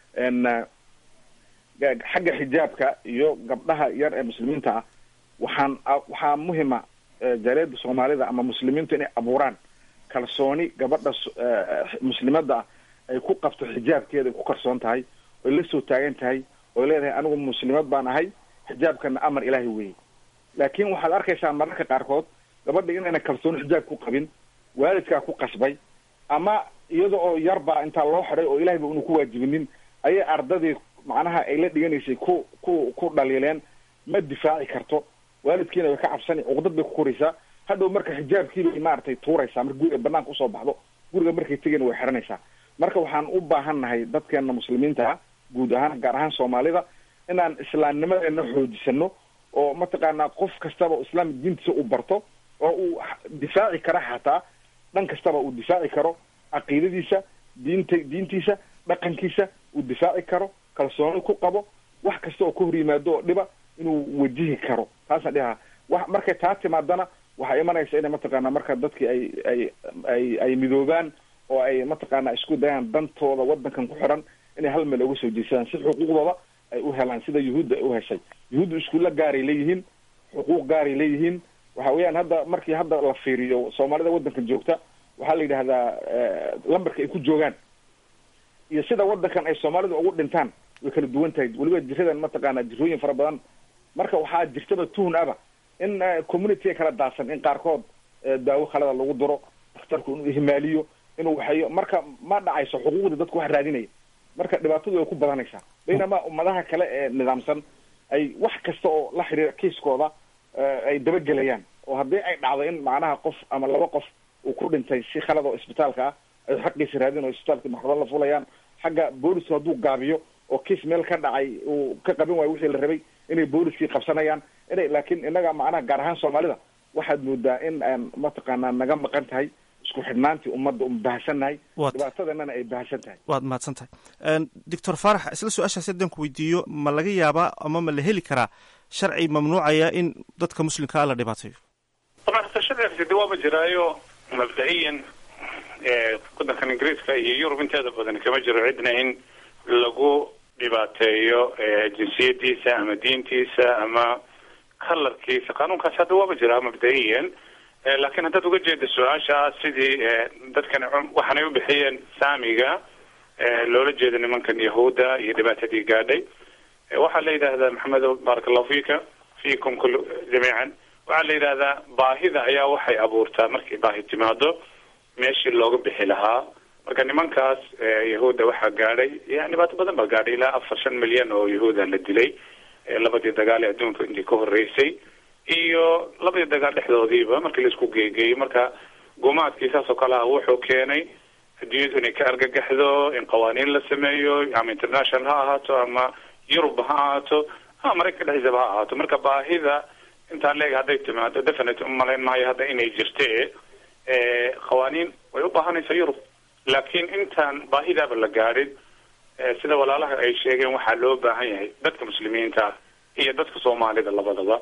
xagga xijaabka iyo gabdhaha yar ee muslimiinta ah waxaan waxaa muhima jaaliyada soomaalida ama muslimiintu inay abuuraan kalsooni gabadha muslimada ah ay ku qabto xijaabkeeda ay ku kalsoon tahay oy la soo taagan tahay oy leedahay anigu muslimad baan ahay xijaabkana amar ilaahay weeye laakiin waxaad arkaysaa mararka qaarkood gabadha inayna kalsooni xijaab ku qabin waalidkaa ku qasbay ama iyada oo yarbaa intaa loo xiday oo ilahayba unu ku waajibinin ayay ardadii macnaha ay la dhiganaysay ku ku ku dhaliileen ma difaaci karto waalidkiina way ka cabsani cuqdad bay ku koraysaa hadhow marka xijaabkiibay maaragtay tuuraysaa marka guriga banaanka usoo baxdo guriga markay tegayna way xiranaysaa marka waxaan u baahan nahay dadkeena muslimiinta ah guud ahaan gaar ahaan soomaalida inaan islaamnimadeena xoojisano oo mataqaanaa qof kastaba islaam diintiisa u barto oo uu difaaci kara xataa dhan kastaba uu difaaci karo caqiidadiisa diinta diintiisa dhaqankiisa uu difaaci karo kalsooni ku qabo wax kasta oo ka hor yimaado oo dhiba inuu wajihi karo taasaan dhihaa wa markay taa timaadana waxaa imanaysa inay mataqaanaa marka dadkii ay ay ay ay midoobaan oo ay mataqaanaa isku dayaan dantooda wadankan ku xiran inay hal meel uga soo jeesadaan si xuquuqdooda ay u helaan sida yuhuudda ay u heshay yuhuudda iskuulla gaaray leeyihiin xuquuq gaaray leeyihiin waxa weeyaan hadda markii hadda la fiiriyo soomaalida wadankan joogta waxaa la yidhahdaa lambarka ay ku joogaan iyo sida wadankan ay soomaalida ugu dhintaan way kala duwan tahay weliba jiradan mataqaana jirooyin fara badan marka waxaa jirtaba tuhun aba in community kala daadsan in qaarkood daawo khalada lagu diro dakhtarku inuu ihmaaliyo inuu waxeeyo marka ma dhacayso xuquuqda dadku wax raadinaya marka dhibaatadu way ku badanaysaa baynama ummadaha kale ee nidaamsan ay wax kasta oo la xiriira kiiskooda ay dabagelayaan oo haddii ay dhacdo in macnaha qof ama laba qof uu ku dhintay si khalad oo isbitaalka ah ay xaqiisa raadin oo isbitaalka maxkamad la fulayaan xagga boolisku hadduu gaabiyo oo kiis meel ka dhacay uu ka qabin waayo wixii la rabay inay booliskii qabsanayaan inay laakiin innaga macnaha gaar ahaan soomaalida waxaad moodaa in aan mataqaanaa naga maqan tahay isku xidhnaantii ummadda un baahsannahay Waad- dhibaatadanana ay baahsan tahay waad mahadsan tahay doctor faarax isla su-aashaasi haddaan ku weydiiyo ma laga yaabaa ama ma la heli karaa sharci mamnuucaya in dadka muslimka ah la dhibaateeyo طبعا استشهد في دوامة جرايو مبدئيا ee, wadankan ingiriiska iyo yurub inteeda badan kama jiro cidna in lagu dhibaateeyo ee, jinsiyadiisa ama diintiisa ama kalarkiisa qanuunkaasi hadda waaba jiraa mabda'iyan Eh, laakiin haddaad uga jeeda su-aasha sidii eh, dadkan cum- waxaanay u bixiyeen saamiga eh, loola jeeda nimankan yahuudda iyo dhibaatadii gaadhay Eh, waxaa la yidhaahdaa maxamedow baaraka allahu fiika fiikum kul jamiican waxaa la yidhahdaa baahida ayaa waxay abuurtaa markay baahi timaado meeshii looga bixi lahaa marka nimankaas eh, yahuudda waxaa gaadhay yani dhibaato badan baa gaadhay ilaa afar shan milyan oo yahuuda la dilay eh, labadii dagaal ee adduunka intii ka horeysay iyo labadii dagaal dhexdoodiiba markii la isku geegeeyey marka gumaadkii saas oo kale ah wuxuu keenay adduunyadu inay ka argagaxdo in qawaaniin la sameeyo ama international ha ahaato ama yurub ha ahaato ama maraykanka dhexdiisaba ha ahaato marka baahida intaan leeg hadday timaado definite umalayn maayo hadda inay jirte eh, qawaaniin way u baahanaysaa yurub laakiin intaan baahidaaba la gaadhin eh, sida walaalaha ay sheegeen waxaa loo baahan yahay dadka muslimiinta ah iyo dadka soomaalida labadaba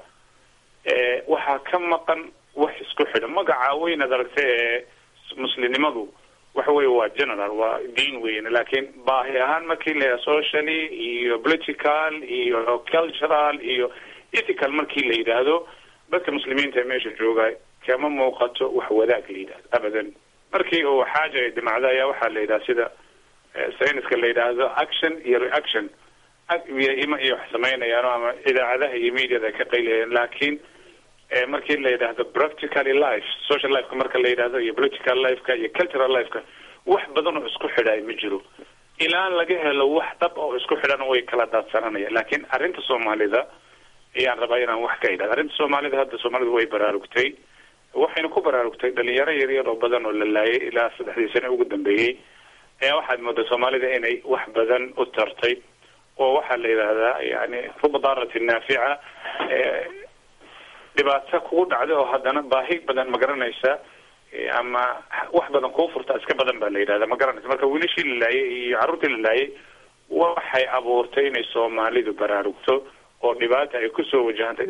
eh, waxaa ka maqan wax isku xidhan magaca weyn ad aragta ee muslimnimadu waxa weye waa general waa diin weyn laakiin baahi ahaan markii la socially iyo political iyo cultural iyo ethical markii la yidhaahdo dadka muslimiinta ee meesha jooga kama muuqato wax wadaag la yidhahdo abadan markii uu xaaja ay dhimacdo ayaa waxaa la yidhaha sida eh, sayniska la yidhaahdo action iyo reaction ag- iyo ima iyo wax samaynayaan ama idaacadaha iyo mediada ay ka qaylayaan laakiin eh, markii la yidhaahdo practically life social lifeka marka la yidhaahdo iyo political lifeka iyo cultural lifeka wax badan oo isku xidhaay ma jiro ilaa laga helo wax dhab oo isku xidhan way kala daadsananayaan laakiin arrinta soomaalida ayaan rabaa inaan wax ka idhahdo arrinta soomaalida hadda soomaalidu way baraarugtay waxayna ku baraarugtay dhalinyaro yaryar oo badan oo la laayay ilaa saddexdii sane ugu dambeeyey ayaa waxaad moodaa soomaalida inay wax badan u tartay oo waxaa la yidhaahdaa yani ruba daaratin naafica eh, dhibaato kugu dhacda oo haddana baahi badan ma garanaysa eh, ama wax badan kuu furta iska badan baa la yidhahda ma garanaysa marka wiilashii la laayay iyo carruurtii la laayay waxay abuurtay inay soomaalidu baraarugto oo dhibaata ay kusoo wajahantay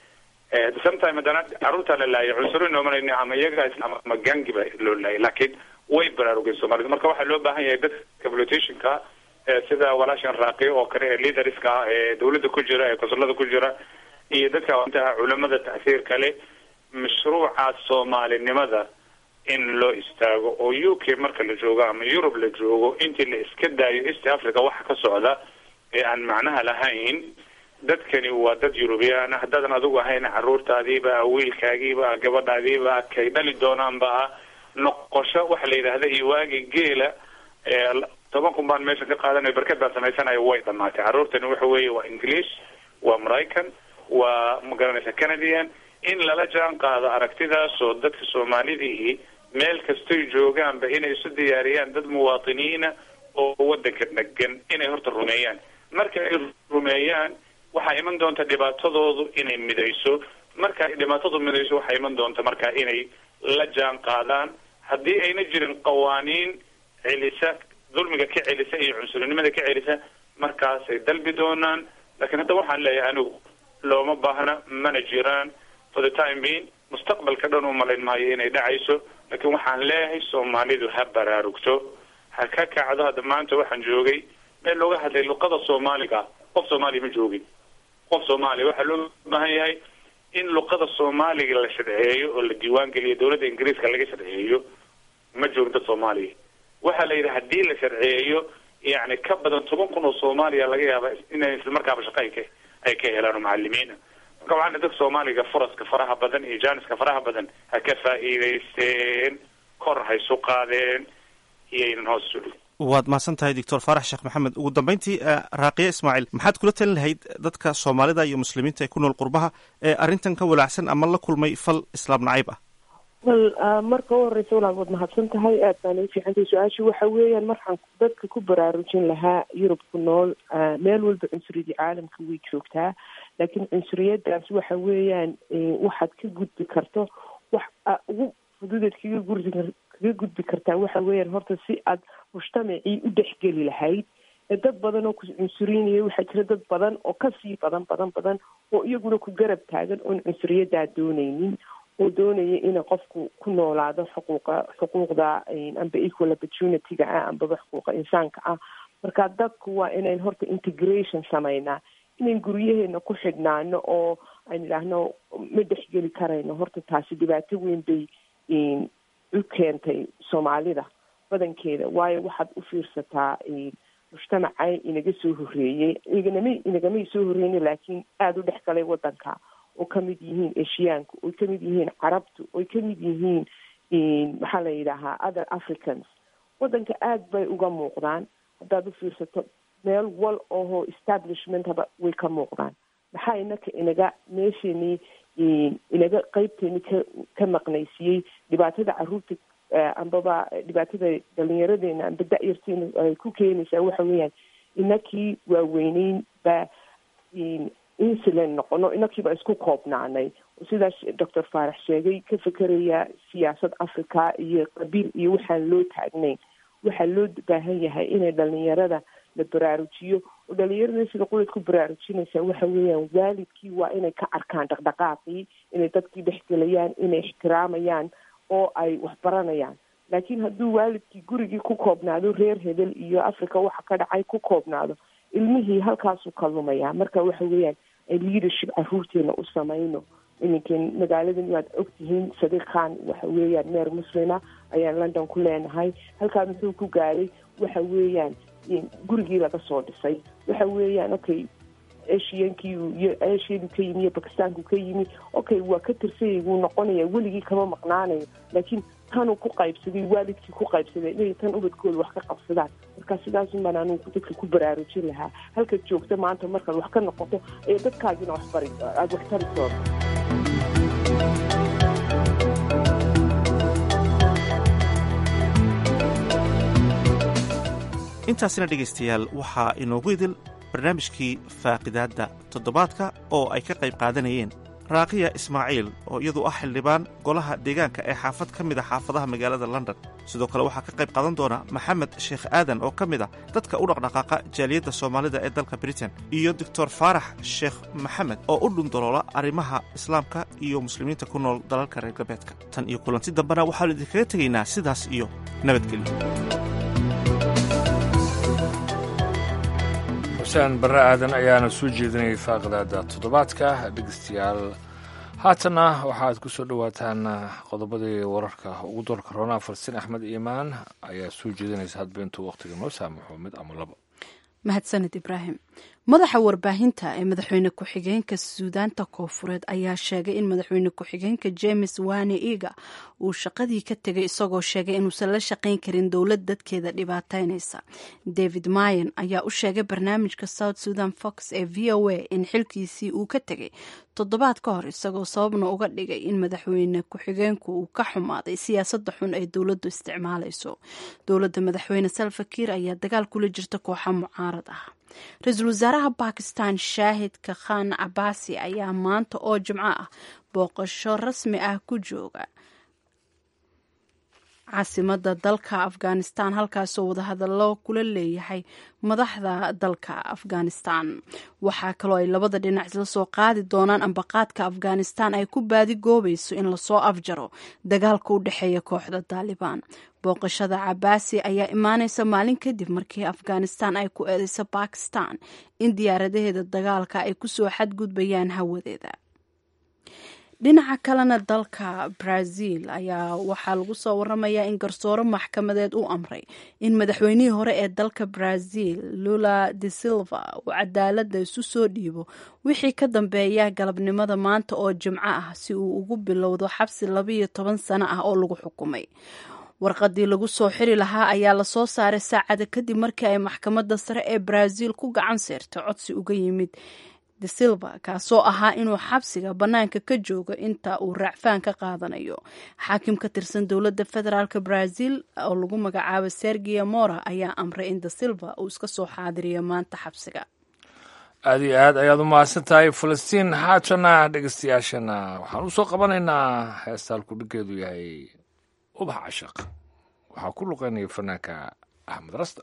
Eh, sometime haddana carruurta la laayay cunsuro noomanayni ama iyaga ama ama gangi ba loo laayay laakiin way baraarugeen soomaalidu marka waxaa loo baahan yahay dadka politicianka eh, sida walaashan raaqi oo kale ee leaderska ah ee dawladda ku jira ee konsulada ku jira iyo dadka inta culamada tacsiirka leh mashruuca soomaalinimada in loo istaago oo u k marka la joogo ama yurub la joogo intii la iska daayo east africa waxa ka socda ee aan macnaha lahayn dadkani waa dad eurubiyaan ah haddaadan adigu ahayn caruurtaadiiba wiilkaagiiba gabadhaadiiba kay dhali doonaanba ah noqosho waxa la yidhaahda iyo waagi geela ee toban kun baan meesha ka qaadanayo barkad baan samaysanayo way dhamaatay carruurtani waxa weeye waa english waa maraycan waa magaranaysa canadian in lala jaan qaado aragtidaas oo dadka soomaalidii meel kastoy joogaanba inay isu diyaariyaan dad muwaatiniina oo wadanka degan inay horta rumeeyaan marka ay rumeeyaan waxaa iman doonta dhibaatadoodu inay midayso marka ay dhibaatadu midayso waxaa iman doonta marka inay la jaan qaadaan haddii ayna jirin qawaaniin celisa dulmiga ka celisa iyo cunsurinimada ka celisa markaasay dalbi doonaan laakiin hadda waxaan leeyahay anigu looma baahna mana jiraan for the time being mustaqbalka dhan u malayn maayo inay dhacayso laakiin waxaan leeyahay soomaalidu ha baraarugto ha ka kacdo hadda maanta waxaan joogay meel looga hadlay luqada soomaaliga qof soomaaliya ma joogin qof soomaaliya waxaa loo baahan yahay in luqada soomaaliga la sharceeyo oo la diiwaan geliyo dawladda ingiriiska laga sharceeyo ma joogin dad soomaaliya waxaa la yidhi haddii la sharceeyo yani ka badan toban kun oo soomaaliya laga yaaba inay islamarkaaba shaqa ay ka ay ka helaan oo macalimiina marka waxaana dadka soomaaliga furaska faraha badan iyo jaaniska faraha badan ha ka faa'iidaysteen kor ha isu qaadeen iyaynan hoos isu dhigin waad mahadsan tahay doctor faarax sheekh maxamed ugu dambeyntii raaqiya ismaaciil maxaad kula talin lahayd dadka soomaalida iyo muslimiinta ee ku nool qurbaha ee arrintan ka walaacsan ama la kulmay fal islaam nacayb ah wal marka u horeysa walaal waad mahadsan tahay aad baan ii fiicantahay su-aasha waxa weeyaan markaan dadka ku baraarujin lahaa yurub ku nool meel walba cunsuriyadii caalamka way joogtaa laakiin cunsuriyadaas waxa weeyaan waxaad ka gudbi karto wax ugu fududeed kaga gurdi kaga gudbi kartaa waxa weeyaan horta si aad mujtamacii u dhexgeli lahayd dad badan oo ku cunsuriynaya waxaa jira dad badan oo kasii badan badan badan oo iyaguna ku garab taagan oon cunsuriyaddaa dooneynin oo doonaya ina qofku ku noolaado xuquuqa xuquuqda amba equal opportunity-ga ah ambaba xuquuqa insaanka ah marka dadku waa inayn horta integration sameynaa inayn guryaheena ku xidhnaano oo aan idhaahno ma dhexgeli karayno horta taasi dhibaato weyn bay u keentay soomaalida badankeeda waayo waxaad u fiirsataa mujtamacay inaga soo horeeyey iganama inagamay soo horeyna laakiin aada u dhex galay wadanka oo kamid yihiin eshiyaanku oy kamid yihiin carabtu oy kamid yihiin maxaa la yidhaahaa other africans wadanka aada bay uga muuqdaan haddaad u fiirsato meel wal oho establishmentaba way ka muuqdaan maxaa inaka inaga meesheenii inaga qeybteeni ka ka maqnaysiiyey dhibaatada caruurta ambaba dhibaatada dhalinyaradeena amba da-yarteena ay ku keenaysaa waxa weeyaan inakii waaweyneyn baa insulan noqono inakiiba isku koobnaanay sidaas doctor faarax sheegay ka fekeraya siyaasad africa iyo qabiil iyo waxaan loo taagnayn waxaa loo baahan yahay inay dhalinyarada la baraarujiyo oo dhalinyarada sida qulad ku baraarujinaysaa waxa weeyaan waalidkii waa inay ka arkaan dhaqdhaqaaqii inay dadkii dhexgelayaan inay ixtiraamayaan oo ay wax baranayaan laakiin hadduu waalidkii gurigii ku koobnaado reer hebel iyo africa waxa ka dhacay ku koobnaado ilmihii halkaasuu ka lumayaa marka waxa weeyaan ay leadership caruurteena u samayno iminkan magaaladan waad ogtihiin sadiiq khan waxa weeyaan meer muslima ayaan london ku leenahay halkaa muxuu ku gaaray waxa weeyaan gurigii laga soo dhisay waxa weeyaan okay asiankii iyo asiadu ka yimi iyo bakistaanku ka yimi okay waa ka tirsayay wuu noqonaya weligii kama maqnaanayo laakiin tanuu ku qaybsaday waalidkii ku qaybsaday inay tan ubadkooda wax ka qabsadaan marka sidaasun baan anugu dadka ku baraarujin lahaa halkaad joogta maanta markaad wax ka noqoto ee dadkaagina wax bari aada wax tari doonto intaasina dhegaystayaal waxaa inoogu idil barnaamijkii faaqidaadda toddobaadka oo ay ka qayb qaadanayeen raaqiya ismaaciil oo iyadu ah xildhibaan golaha deegaanka ee xaafad ka mid a xaafadaha magaalada london sidoo kale waxaa ka qayb qaadan doona maxamed sheekh aadan oo ka mid a dadka u dhaqdhaqaaqa jaaliyadda soomaalida ee dalka britain iyo doctor faarax sheekh maxamed oo u dhundaloola arrimaha islaamka iyo muslimiinta ku nool dalalka reer galbeedka tan iyo kulanti dambena waxaanu idinkaga tegaynaa sidaas iyo nabadgelyo xuseen barre aadan ayaana soo jeedinayay faaqidaada toddobaadka dhegeystayaal haatanna waxaad ku soo dhowaataan qodobadii wararka ugu doorka roonaa farsin axmed iimaan ayaa soo jeedinaysa hadba intuu wakhtiga noo saamaxo mid ama labo mahadsaned ibraahim madaxa warbaahinta ee madaxweyne ku-xigeenka suudaanta koofureed ayaa sheegay in madaxweyne ku-xigeenka james wane iga uu shaqadii ka tegay isagoo sheegay inuusan la shaqayn karin dowlad dadkeeda dhibaataynaysa david mayen ayaa u sheegay barnaamijka south sudan fox ee v o a in xilkiisii uu ka tegay toddobaad ka hor isagoo sababna uga dhigay in madaxweyne ku-xigeenku uu ka xumaaday siyaasada xun ee dowladdu isticmaalayso dowladda madaxweyne salfakiir ayaa dagaal kula jirta kooxa mucaarad ah ra-iisul wasaaraha bakistan shaahidka khan cabaasi ayaa maanta oo jimco ah booqasho rasmi ah ku jooga caasimada dalka afghanistan halkaasoo wadahadallo kula leeyahay madaxda dalka afghanistan waxaa kaloo ay labada dhinac isla soo qaadi doonaan ambaqaadka afghanistan ay ku baadigoobayso in lasoo afjaro dagaalka u dhexeeya kooxda taalibaan booqashada cabaasi ayaa imaaneysa maalin kadib markii afghanistan ay ku eedeyso bakistan in diyaaradaheeda dagaalka ay kusoo xadgudbayaan hawadeeda dhinaca kalena dalka brazil ayaa waxaa lagu soo waramayaa in garsooro maxkamadeed u amray in madaxweynihii hore ee dalka brazil lula de silva uu cadaalada isu soo dhiibo wixii ka dambeeya galabnimada maanta oo jimco ah si uu ugu bilowdo xabsi labayo toban sano ah oo lagu xukumay warqadii lagu soo xiri lahaa ayaa lasoo saaray saacada kadib markii ay maxkamadda sare ee brazil ku gacan seertay codsi uga yimid de silva kaasoo ahaa inuu xabsiga bannaanka ka joogo inta uu raacfaan ka qaadanayo xaakim ka tirsan dowladda federaalk brazil oo lagu magacaabo sergia mora ayaa amray in de silva uu iska soo xaadiriyo maanta xabsiga aada iyo aad ayaad u mahadsan tahay falastiin haatana dhegeystayaashana waxaan u soo qabanaynaa heesta halku dhiggeedu yahay ubax cashaq waxaa ku luqeynaya fanaanka axmed rasta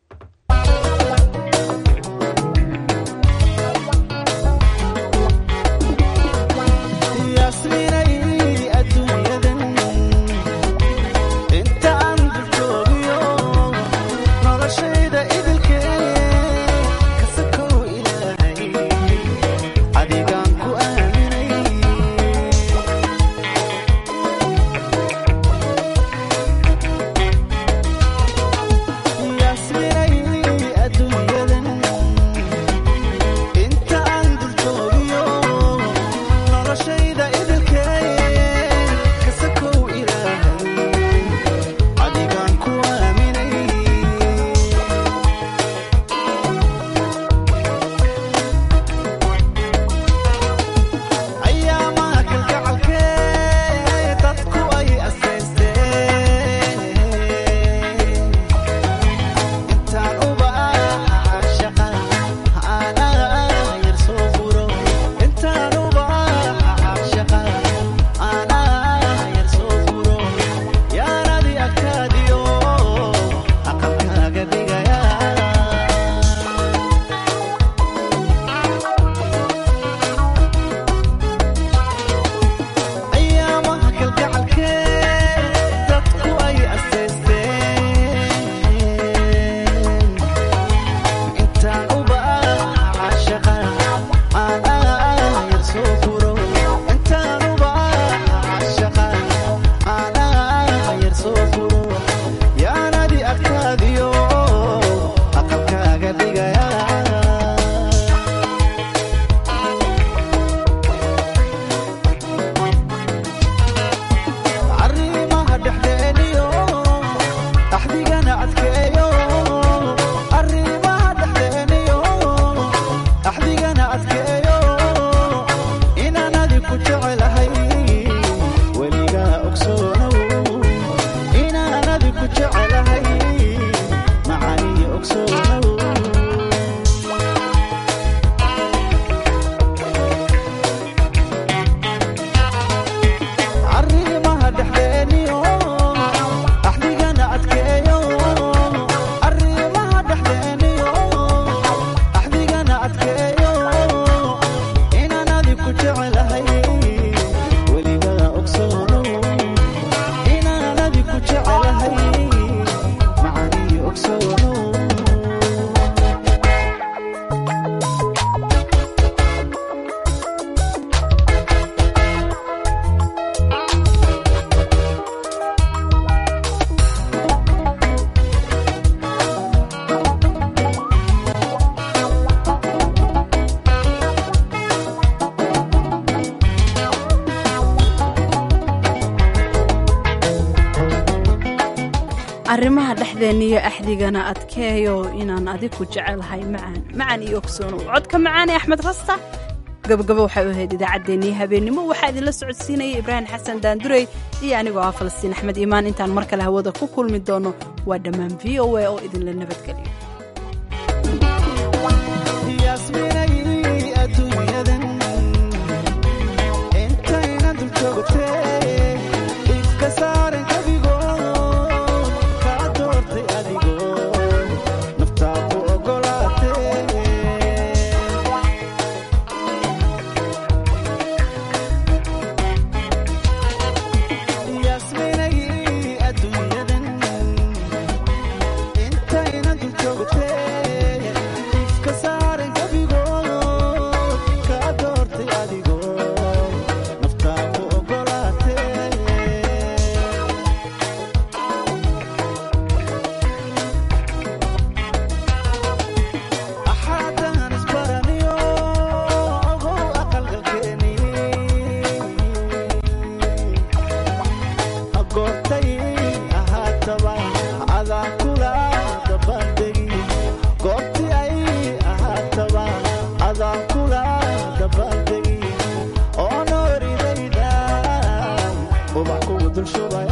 arrimaha dhexdeenna iyo axdigana adkeeyo inaan adigu jecelahay macaan macaan iyo ogsoonow codka macaan ee axmed rasta gabagabo waxay u ahayd idaacaddeenii habeennimo waxaa idinla socodsiinaya ibraahim xasan daandurey iyo anigoo ah falastiin axmed iimaan intaan mar kale hawada ku kulmi doono waa dhammaan v o a oo idinla nabadgeliyo ubax kugu dul shubaya